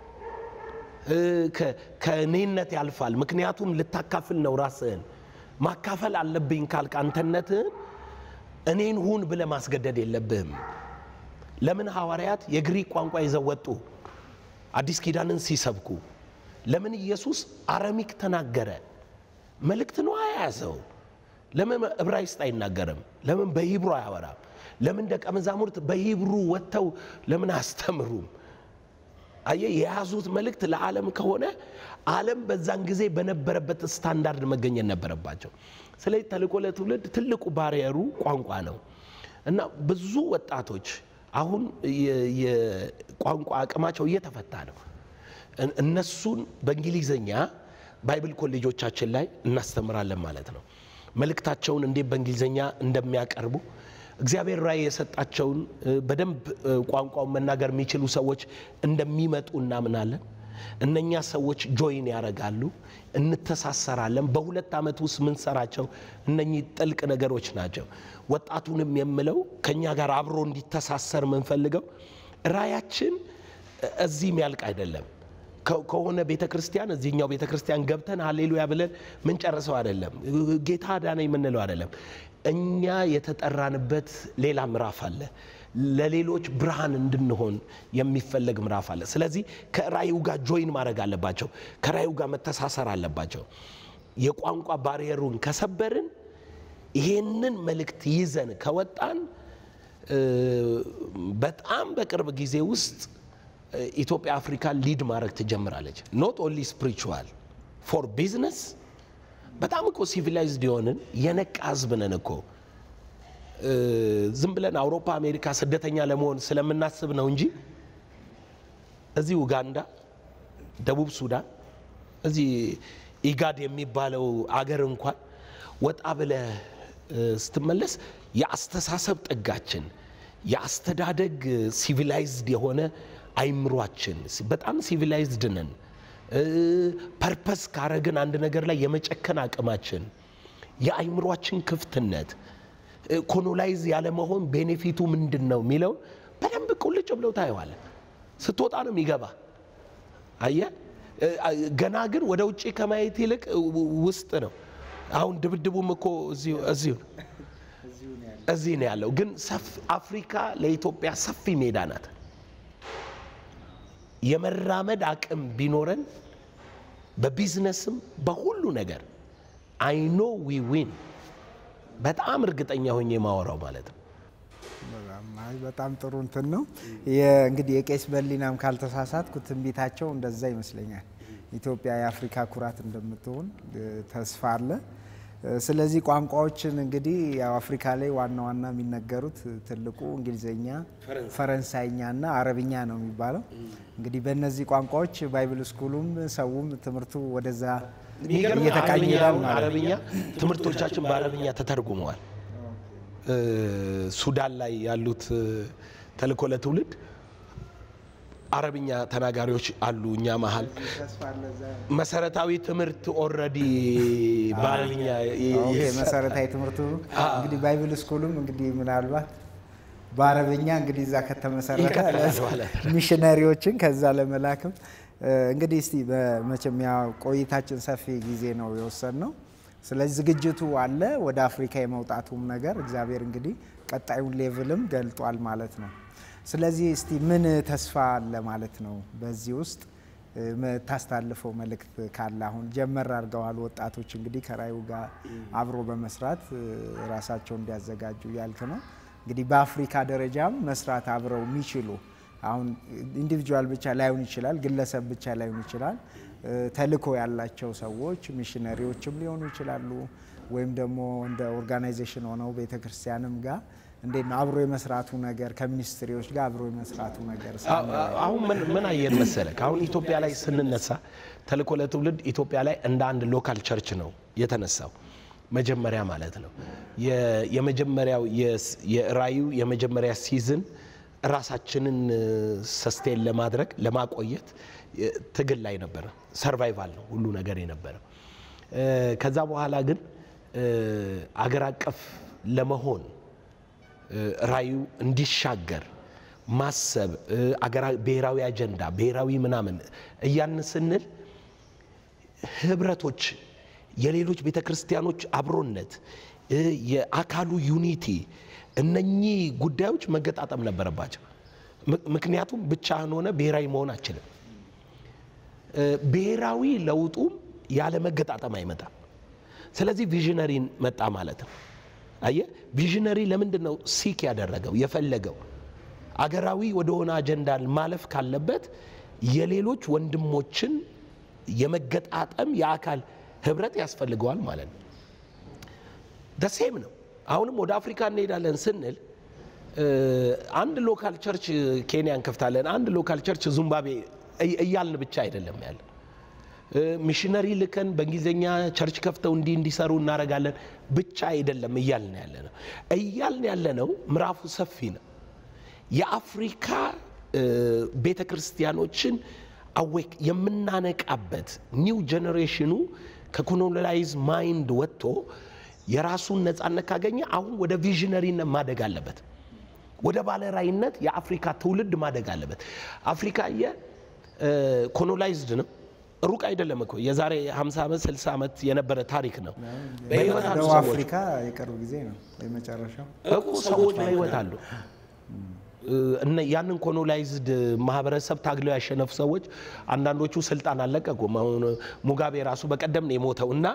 ከእኔነት ያልፋል። ምክንያቱም ልታካፍል ነው ራስህን ማካፈል አለብኝ ካልክ አንተነትህን እኔን ሁን ብለህ ማስገደድ የለብህም። ለምን ሐዋርያት የግሪክ ቋንቋ ይዘው ወጡ አዲስ ኪዳንን ሲሰብኩ? ለምን ኢየሱስ አረሚክ ተናገረ? መልእክት ነው የያዘው። ለምን ዕብራይስጥ አይናገርም? ለምን በሂብሩ አያወራም? ለምን ደቀ መዛሙርት በሂብሩ ወጥተው ለምን አያስተምሩም? አየህ፣ የያዙት መልእክት ለዓለም ከሆነ ዓለም በዛን ጊዜ በነበረበት ስታንዳርድ መገኘት ነበረባቸው። ስለዚህ ተልእኮ ለትውልድ ትልቁ ባሪየሩ ቋንቋ ነው እና ብዙ ወጣቶች አሁን የቋንቋ አቅማቸው እየተፈታ ነው። እነሱን በእንግሊዝኛ ባይብል ኮሌጆቻችን ላይ እናስተምራለን ማለት ነው። መልእክታቸውን እንዴት በእንግሊዝኛ እንደሚያቀርቡ እግዚአብሔር ራእይ የሰጣቸውን በደንብ ቋንቋውን መናገር የሚችሉ ሰዎች እንደሚመጡ እናምናለን። እነኛ ሰዎች ጆይን ያደርጋሉ፣ እንተሳሰራለን። በሁለት ዓመት ውስጥ ምንሰራቸው እነኚህ ጥልቅ ነገሮች ናቸው። ወጣቱንም የምለው ከእኛ ጋር አብሮ እንዲተሳሰር የምንፈልገው ራእያችን እዚህም ያልቅ አይደለም። ከሆነ ቤተ ክርስቲያን እዚህኛው ቤተ ክርስቲያን ገብተን ሀሌሉያ ብለን ምንጨርሰው አይደለም። ጌታ ዳነ የምንለው አይደለም። እኛ የተጠራንበት ሌላ ምዕራፍ አለ። ለሌሎች ብርሃን እንድንሆን የሚፈለግ ምዕራፍ አለ። ስለዚህ ከራእዩ ጋር ጆይን ማድረግ አለባቸው። ከራእዩ ጋር መተሳሰር አለባቸው። የቋንቋ ባሪየሩን ከሰበርን፣ ይሄንን መልእክት ይዘን ከወጣን በጣም በቅርብ ጊዜ ውስጥ ኢትዮጵያ አፍሪካ ሊድ ማድረግ ትጀምራለች። ኖት ኦንሊ ስፒሪቹዋል ፎር ቢዝነስ በጣም እኮ ሲቪላይዝድ የሆንን የነቃ ህዝብ ነን እኮ። ዝም ብለን አውሮፓ፣ አሜሪካ ስደተኛ ለመሆን ስለምናስብ ነው እንጂ እዚህ ኡጋንዳ፣ ደቡብ ሱዳን፣ እዚህ ኢጋድ የሚባለው አገር እንኳን ወጣ ብለህ ስትመለስ የአስተሳሰብ ጥጋችን የአስተዳደግ ሲቪላይዝድ የሆነ አይምሯችን በጣም ሲቪላይዝድ ነን። ፐርፐስ ካረግን አንድ ነገር ላይ የመጨከን አቅማችን፣ የአይምሯችን ክፍትነት፣ ኮሎናይዝ ያለመሆን ቤኔፊቱ ምንድን ነው የሚለው በደንብ ቁልጭ ብለው ታየዋለን። ስትወጣ ነው የሚገባ። አየህ፣ ገና ግን ወደ ውጭ ከማየት ይልቅ ውስጥ ነው። አሁን ድብድቡም እኮ እዚሁ እዚህ ነው ያለው። ግን አፍሪካ ለኢትዮጵያ ሰፊ ሜዳ ናት። የመራመድ አቅም ቢኖረን በቢዝነስም በሁሉ ነገር አይኖ ዊ ዊን በጣም እርግጠኛ ሆኜ የማወራው ማለት ነው። በጣም ጥሩ እንትን ነው እንግዲህ የቄስ በሊናም ካልተሳሳትኩ ትንቢታቸው እንደዛ ይመስለኛል። ኢትዮጵያ የአፍሪካ ኩራት እንደምትሆን ተስፋ አለ። ስለዚህ ቋንቋዎችን እንግዲህ ያው አፍሪካ ላይ ዋና ዋና የሚነገሩት ትልቁ እንግሊዝኛ፣ ፈረንሳይኛ እና አረብኛ ነው የሚባለው። እንግዲህ በእነዚህ ቋንቋዎች ባይብል ስኩሉም ሰውም ትምህርቱ ወደዛ እየተቃኘ ይሄዳል ማለት ነው። አረብኛ ትምህርቶቻችን በአረብኛ ተተርጉመዋል። ሱዳን ላይ ያሉት ተልእኮ ለትውልድ አረብኛ ተናጋሪዎች አሉ እኛ መሀል መሰረታዊ ትምህርት ኦልሬዲ በአረብኛ ኦኬ፣ መሰረታዊ ትምህርቱ እንግዲህ ባይብል ስኩልም እንግዲህ ምናልባት በአረብኛ እንግዲህ እዛ ከተመሰረተ ይቀጥላል ማለት ሚሽነሪዎችን ከዛ ለመላክም እንግዲህ እስቲ በመቼም ያው ቆይታችን ሰፊ ጊዜ ነው የወሰድነው። ስለዚህ ዝግጅቱ አለ ወደ አፍሪካ የመውጣቱም ነገር እግዚአብሔር እንግዲህ ቀጣዩን ሌቭልም ገልጧል ማለት ነው። ስለዚህ እስቲ ምን ተስፋ አለ ማለት ነው በዚህ ውስጥ የምታስተላልፈው መልእክት ካለ አሁን ጀመር አድርገዋል ወጣቶች እንግዲህ ከራዩ ጋር አብሮ በመስራት ራሳቸውን እንዲያዘጋጁ ያልክ ነው። እንግዲህ በአፍሪካ ደረጃም መስራት አብረው የሚችሉ አሁን ኢንዲቪጁዋል ብቻ ላይሆን ይችላል፣ ግለሰብ ብቻ ላይሆን ይችላል። ተልእኮ ያላቸው ሰዎች ሚሽነሪዎችም ሊሆኑ ይችላሉ፣ ወይም ደግሞ እንደ ኦርጋናይዜሽን ሆነው ቤተ ክርስቲያንም ጋር እንዴት ነው አብሮ የመስራቱ ነገር ከሚኒስትሪዎች ጋር አብሮ የመስራቱ ነገር አሁን ምን አየን መሰለህ፣ አሁን ኢትዮጵያ ላይ ስንነሳ ተልእኮ ለትውልድ ኢትዮጵያ ላይ እንደ አንድ ሎካል ቸርች ነው የተነሳው መጀመሪያ ማለት ነው። የመጀመሪያው የራዩ የመጀመሪያ ሲዝን ራሳችንን ሰስቴን ለማድረግ ለማቆየት ትግል ላይ ነበረ። ሰርቫይቫል ነው ሁሉ ነገር የነበረው። ከዛ በኋላ ግን አገር አቀፍ ለመሆን ራዩ እንዲሻገር ማሰብ ብሔራዊ አጀንዳ ብሔራዊ ምናምን እያን ስንል ህብረቶች የሌሎች ቤተ ክርስቲያኖች አብሮነት የአካሉ ዩኒቲ እነኚህ ጉዳዮች መገጣጠም ነበረባቸው። ምክንያቱም ብቻህን ሆነ ብሔራዊ መሆን አችልም። ብሔራዊ ለውጡም ያለ መገጣጠም አይመጣም። ስለዚህ ቪዥነሪን መጣ ማለት ነው። አየህ ቪዥነሪ ለምንድን ነው ሲክ ያደረገው የፈለገው አገራዊ ወደሆነ አጀንዳ ማለፍ ካለበት የሌሎች ወንድሞችን የመገጣጠም የአካል ህብረት ያስፈልገዋል ማለት ነው። ደሴም ነው። አሁንም ወደ አፍሪካ እንሄዳለን ስንል አንድ ሎካል ቸርች ኬንያ እንከፍታለን፣ አንድ ሎካል ቸርች ዙምባቤ እያልን ብቻ አይደለም ያለ ሚሽነሪ ልከን በእንግሊዝኛ ቸርች ከፍተው እንዲህ እንዲሰሩ እናደርጋለን ብቻ አይደለም እያልን ያለ ነው። እያልን ያለ ነው ምዕራፉ ሰፊ ነው። የአፍሪካ ቤተ ክርስቲያኖችን አዌክ የምናነቃበት ኒው ጄኔሬሽኑ ከኮሎናይዝ ማይንድ ወጥቶ የራሱን ነፃነት ካገኘ አሁን ወደ ቪዥነሪነት ማደግ አለበት። ወደ ባለራይነት የአፍሪካ ትውልድ ማደግ አለበት። አፍሪካ የኮሎናይዝድ ነው። ሩቅ አይደለም እኮ የዛሬ 50 ዓመት 60 ዓመት የነበረ ታሪክ ነው። በህይወት አሉ ደቡብ ሰዎች አፍሪካ የቅርብ ጊዜ ነው የመጨረሻው። እኮ ሰዎች በህይወት አሉ። እነ ያንን ኮሎናይዝድ ማህበረሰብ ታግለው ያሸነፉ ሰዎች አንዳንዶቹ ስልጣን አልለቀቁም። አሁን ሙጋቤ ራሱ በቀደም ነው የሞተው እና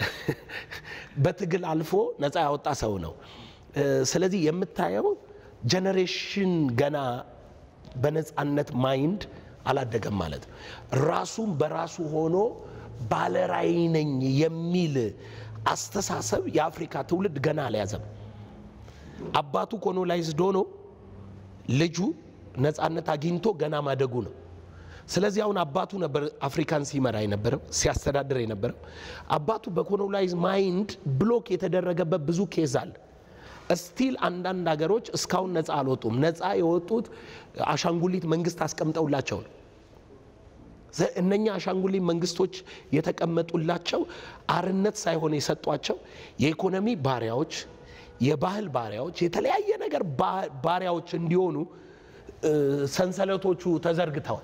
በትግል አልፎ ነፃ ያወጣ ሰው ነው። ስለዚህ የምታየው ጀኔሬሽን ገና በነፃነት ማይንድ አላደገም ማለት ነው። ራሱም በራሱ ሆኖ ባለራዕይ ነኝ የሚል አስተሳሰብ የአፍሪካ ትውልድ ገና አልያዘም። አባቱ ኮሎናይዝድ ሆኖ ልጁ ነፃነት አግኝቶ ገና ማደጉ ነው። ስለዚህ አሁን አባቱ ነበር አፍሪካን ሲመራ የነበረው ሲያስተዳድር የነበረው። አባቱ በኮሎናይዝ ማይንድ ብሎክ የተደረገበት ብዙ ኬዝ አለ። እስቲል አንዳንድ ሀገሮች እስካሁን ነፃ አልወጡም። ነፃ የወጡት አሻንጉሊት መንግስት አስቀምጠውላቸው ነው። ዘ- እነኛ አሻንጉሊት መንግስቶች የተቀመጡላቸው አርነት ሳይሆን የሰጧቸው የኢኮኖሚ ባሪያዎች፣ የባህል ባሪያዎች፣ የተለያየ ነገር ባ- ባሪያዎች እንዲሆኑ እ፣ ሰንሰለቶቹ ተዘርግተዋል።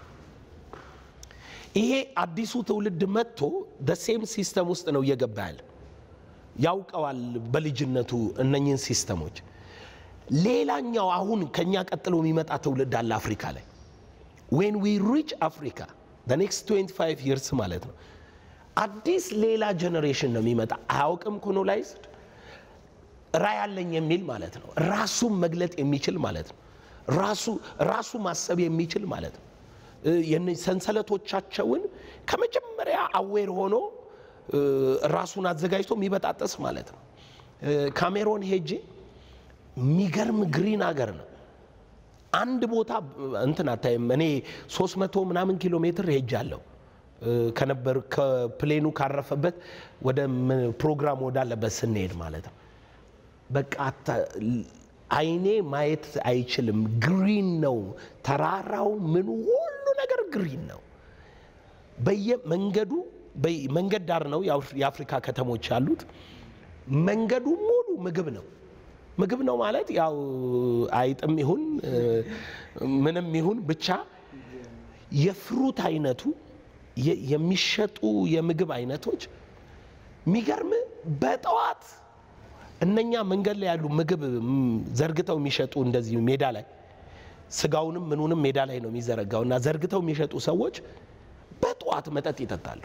ይሄ አዲሱ ትውልድ መጥቶ ደሴም ሲስተም ውስጥ ነው እየገባ ያለ ያውቀዋል በልጅነቱ እነኝህን ሲስተሞች። ሌላኛው አሁን ከኛ ቀጥሎ የሚመጣ ትውልድ አለ አፍሪካ ላይ ዌን ዊ ሪች አፍሪካ ኔክስት 25 ይርስ ማለት ነው። አዲስ ሌላ ጀኔሬሽን ነው የሚመጣ አያውቅም ኮሎናይዝድ ራዕይ አለኝ የሚል ማለት ነው። ራሱን መግለጥ የሚችል ማለት ነው። ራሱ ራሱ ማሰብ የሚችል ማለት ነው። እ፣ የነ- ሰንሰለቶቻቸውን ከመጀመሪያ አዌር ሆኖ እ፣ ራሱን አዘጋጅቶ የሚበጣጠስ ማለት ነው። እ፣ ካሜሮን ሄጄ የሚገርም ግሪን ሀገር ነው። አንድ ቦታ እንትን አታይም። እኔ 300 ምናምን ኪሎ ሜትር ሄጃለሁ እ፣ ከነበር ከፕሌኑ ካረፈበት ወደ ም- ፕሮግራም ወዳለበት ስንሄድ ማለት ነው። በቃ አይኔ ማየት አይችልም። ግሪን ነው ተራራው፣ ምኑ ሁሉ ነገር ግሪን ነው። በየመንገዱ መንገድ ዳር ነው የአፍሪካ ከተሞች ያሉት። መንገዱ ሙሉ ምግብ ነው። ምግብ ነው ማለት ያው አይጥም ይሁን ምንም ይሁን ብቻ የፍሩት አይነቱ የሚሸጡ የምግብ አይነቶች የሚገርም በጠዋት እነኛ መንገድ ላይ ያሉ ምግብ ዘርግተው የሚሸጡ እንደዚህ ሜዳ ላይ ስጋውንም ምኑንም ሜዳ ላይ ነው የሚዘረጋው እና ዘርግተው የሚሸጡ ሰዎች በጠዋት መጠጥ ይጠጣሉ።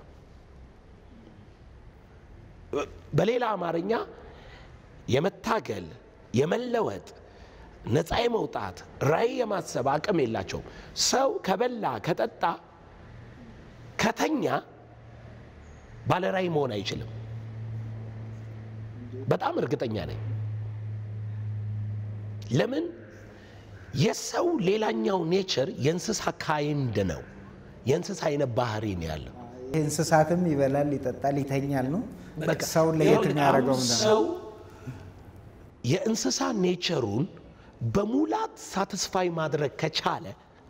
በሌላ አማርኛ የመታገል የመለወጥ ነፃ የመውጣት ራዕይ የማሰብ አቅም የላቸውም። ሰው ከበላ ከጠጣ ከተኛ ባለ ራዕይ መሆን አይችልም። በጣም እርግጠኛ ነኝ። ለምን? የሰው ሌላኛው ኔቸር የእንስሳ ካይንድ ነው። የእንስሳ አይነት ባህሪ ነው ያለው። እንስሳትም ይበላል፣ ይጠጣል፣ ይተኛል ነው ሰውን ለየት የሚያደርገው ሰው የእንስሳ ኔቸሩን በሙላት ሳትስፋይ ማድረግ ከቻለ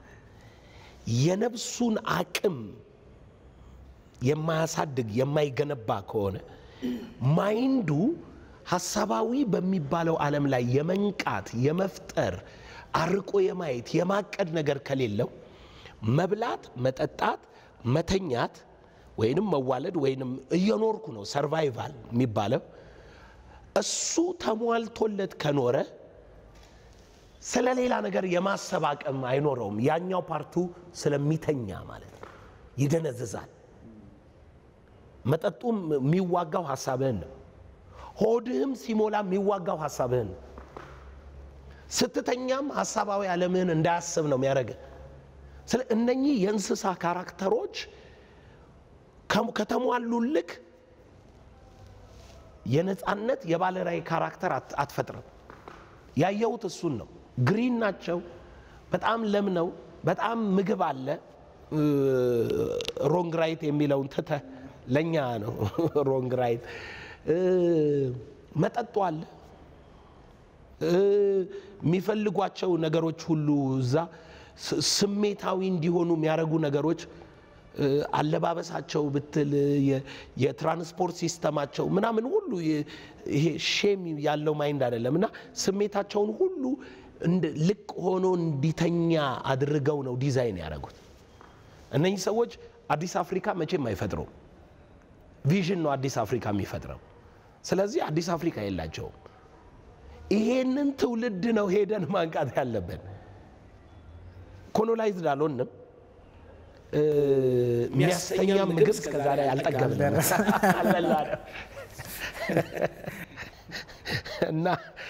የነፍሱን አቅም የማያሳድግ የማይገነባ ከሆነ ማይንዱ ሀሳባዊ በሚባለው ዓለም ላይ የመንቃት የመፍጠር አርቆ የማየት የማቀድ ነገር ከሌለው መብላት፣ መጠጣት፣ መተኛት ወይንም መዋለድ ወይንም እየኖርኩ ነው ሰርቫይቫል የሚባለው እሱ ተሟልቶለት ከኖረ ስለ ሌላ ነገር የማሰብ አቅም አይኖረውም። ያኛው ፓርቱ ስለሚተኛ ማለት ነው፣ ይደነዝዛል። መጠጡም የሚዋጋው ሀሳብህን ነው። ሆድህም ሲሞላ የሚዋጋው ሀሳብህን ነው። ስትተኛም ሀሳባዊ ዓለምህን እንዳያስብ ነው የሚያደርግ። ስለ እነኚህ የእንስሳ ካራክተሮች ከተሟሉልክ የነፃነት የባለራዕይ ካራክተር አትፈጥርም። ያየሁት እሱን ነው። ግሪን ናቸው። በጣም ለም ነው። በጣም ምግብ አለ። ሮንግ ራይት የሚለውን ትተህ ለእኛ ነው ሮንግ ራይት። መጠጡ አለ። የሚፈልጓቸው ነገሮች ሁሉ እዛ ስሜታዊ እንዲሆኑ የሚያደርጉ ነገሮች አለባበሳቸው ብትል የትራንስፖርት ሲስተማቸው ምናምን ሁሉ ይሄ ሼም ያለው ማይንድ አይደለም እና ስሜታቸውን ሁሉ ልቅ ሆኖ እንዲተኛ አድርገው ነው ዲዛይን ያደረጉት። እነኚህ ሰዎች አዲስ አፍሪካ መቼም አይፈጥሩም። ቪዥን ነው አዲስ አፍሪካ የሚፈጥረው። ስለዚህ አዲስ አፍሪካ የላቸውም። ይሄንን ትውልድ ነው ሄደን ማንቃት ያለብን። ኮሎናይዝድ አልሆንም። የሚያስተኛ ምግብ እስከዛሬ አልጠገብንም አልበላንም። እና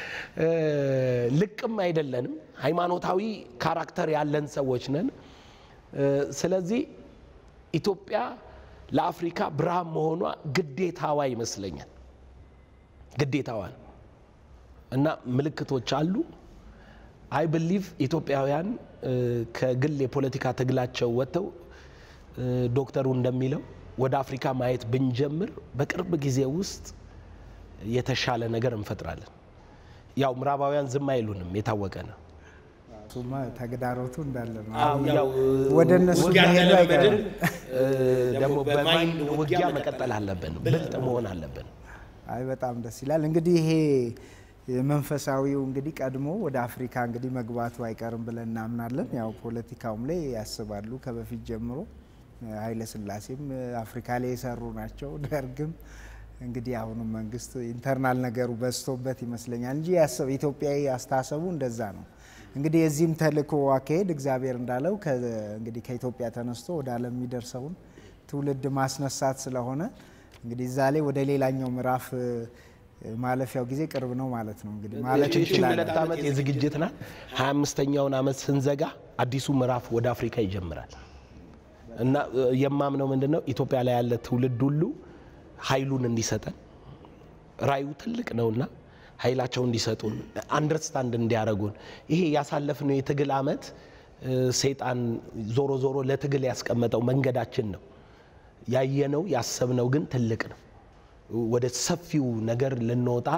ልቅም አይደለንም። ሃይማኖታዊ ካራክተር ያለን ሰዎች ነን። ስለዚህ ኢትዮጵያ ለአፍሪካ ብርሃን መሆኗ ግዴታዋ ይመስለኛል። ግዴታዋ ነው እና ምልክቶች አሉ። አይ ብሊቭ ኢትዮጵያውያን ከግል የፖለቲካ ትግላቸው ወጥተው ዶክተሩ እንደሚለው ወደ አፍሪካ ማየት ብንጀምር በቅርብ ጊዜ ውስጥ የተሻለ ነገር እንፈጥራለን። ያው ምዕራባውያን ዝም አይሉንም፣ የታወቀ ነው። እሱማ ተግዳሮቱ እንዳለ ነው። አዎ፣ አሁን ያው ያው ወደ እነሱ ውጊያ መሄዱ እንደለመድን አይቀርም። ደግሞ በማይንድ ውጊያ መቀጠል አለብን፣ ብልጥ መሆን አለብን። አይ በጣም ደስ ይላል። እንግዲህ ይሄ መንፈሳዊው እንግዲህ ቀድሞ ወደ አፍሪካ እንግዲህ መግባቱ አይቀርም ብለን እናምናለን። ያው ፖለቲካውም ላይ ያስባሉ ከበፊት ጀምሮ ኃይለ ሥላሴም አፍሪካ ላይ የሰሩ ናቸው። ደርግም እንግዲህ አሁንም መንግስት ኢንተርናል ነገሩ በዝቶበት ይመስለኛል እንጂ ያሰብ ኢትዮጵያዊ አስተሳሰቡ እንደዛ ነው። እንግዲህ የዚህም ተልእኮ አካሄድ እግዚአብሔር እንዳለው ከ- እንግዲህ ከኢትዮጵያ ተነስቶ ወደ ዓለም የሚደርሰውን ትውልድ ማስነሳት ስለሆነ እንግዲህ እዛ ላይ ወደ ሌላኛው ምዕራፍ እ፣ ማለፊያው ጊዜ ቅርብ ነው ማለት ነው። እንግዲህ ማለት ይቺ እንችላለን። ሁለት ዓመት የዝግጅት ናት። ሀያ አምስተኛውን ዓመት ስንዘጋ አዲሱ ምዕራፍ ወደ አፍሪካ ይጀምራል እና እ፣ የማምነው ምንድን ነው ኢትዮጵያ ላይ ያለ ትውልድ ሁሉ ኃይሉን እንዲሰጠን ራዩ ትልቅ ነውና ኃይላቸው እንዲሰጡን አንደርስታንድ እንዲያደርጉን ይሄ ያሳለፍነው የትግል ዓመት እ፣ ሰይጣን ዞሮ ዞሮ ለትግል ያስቀመጠው መንገዳችን ነው። ያየነው ያሰብነው ግን ትልቅ ነው። ወደ ሰፊው ነገር ልንወጣ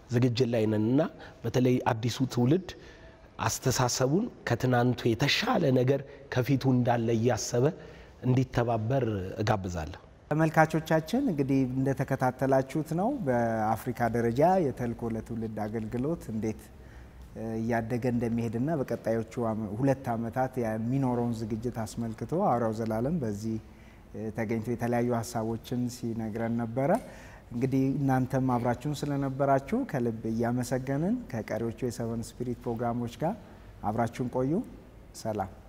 ዝግጅት ላይ ነን እና በተለይ አዲሱ ትውልድ አስተሳሰቡን ከትናንቱ የተሻለ ነገር ከፊቱ እንዳለ እያሰበ እንዲተባበር እጋብዛለሁ። ተመልካቾቻችን እንግዲህ እንደተከታተላችሁት ነው በአፍሪካ ደረጃ የተልእኮ ለትውልድ አገልግሎት እንዴት እያደገ እንደሚሄድና በቀጣዮቹ ሁለት ዓመታት የሚኖረውን ዝግጅት አስመልክቶ ሐዋርያው ዘላለም በዚህ ተገኝቶ የተለያዩ ሀሳቦችን ሲነግረን ነበረ። እንግዲህ እናንተም አብራችሁን ስለነበራችሁ ከልብ እያመሰገንን ከቀሪዎቹ የሰቨን ስፒሪት ፕሮግራሞች ጋር አብራችሁን ቆዩ። ሰላም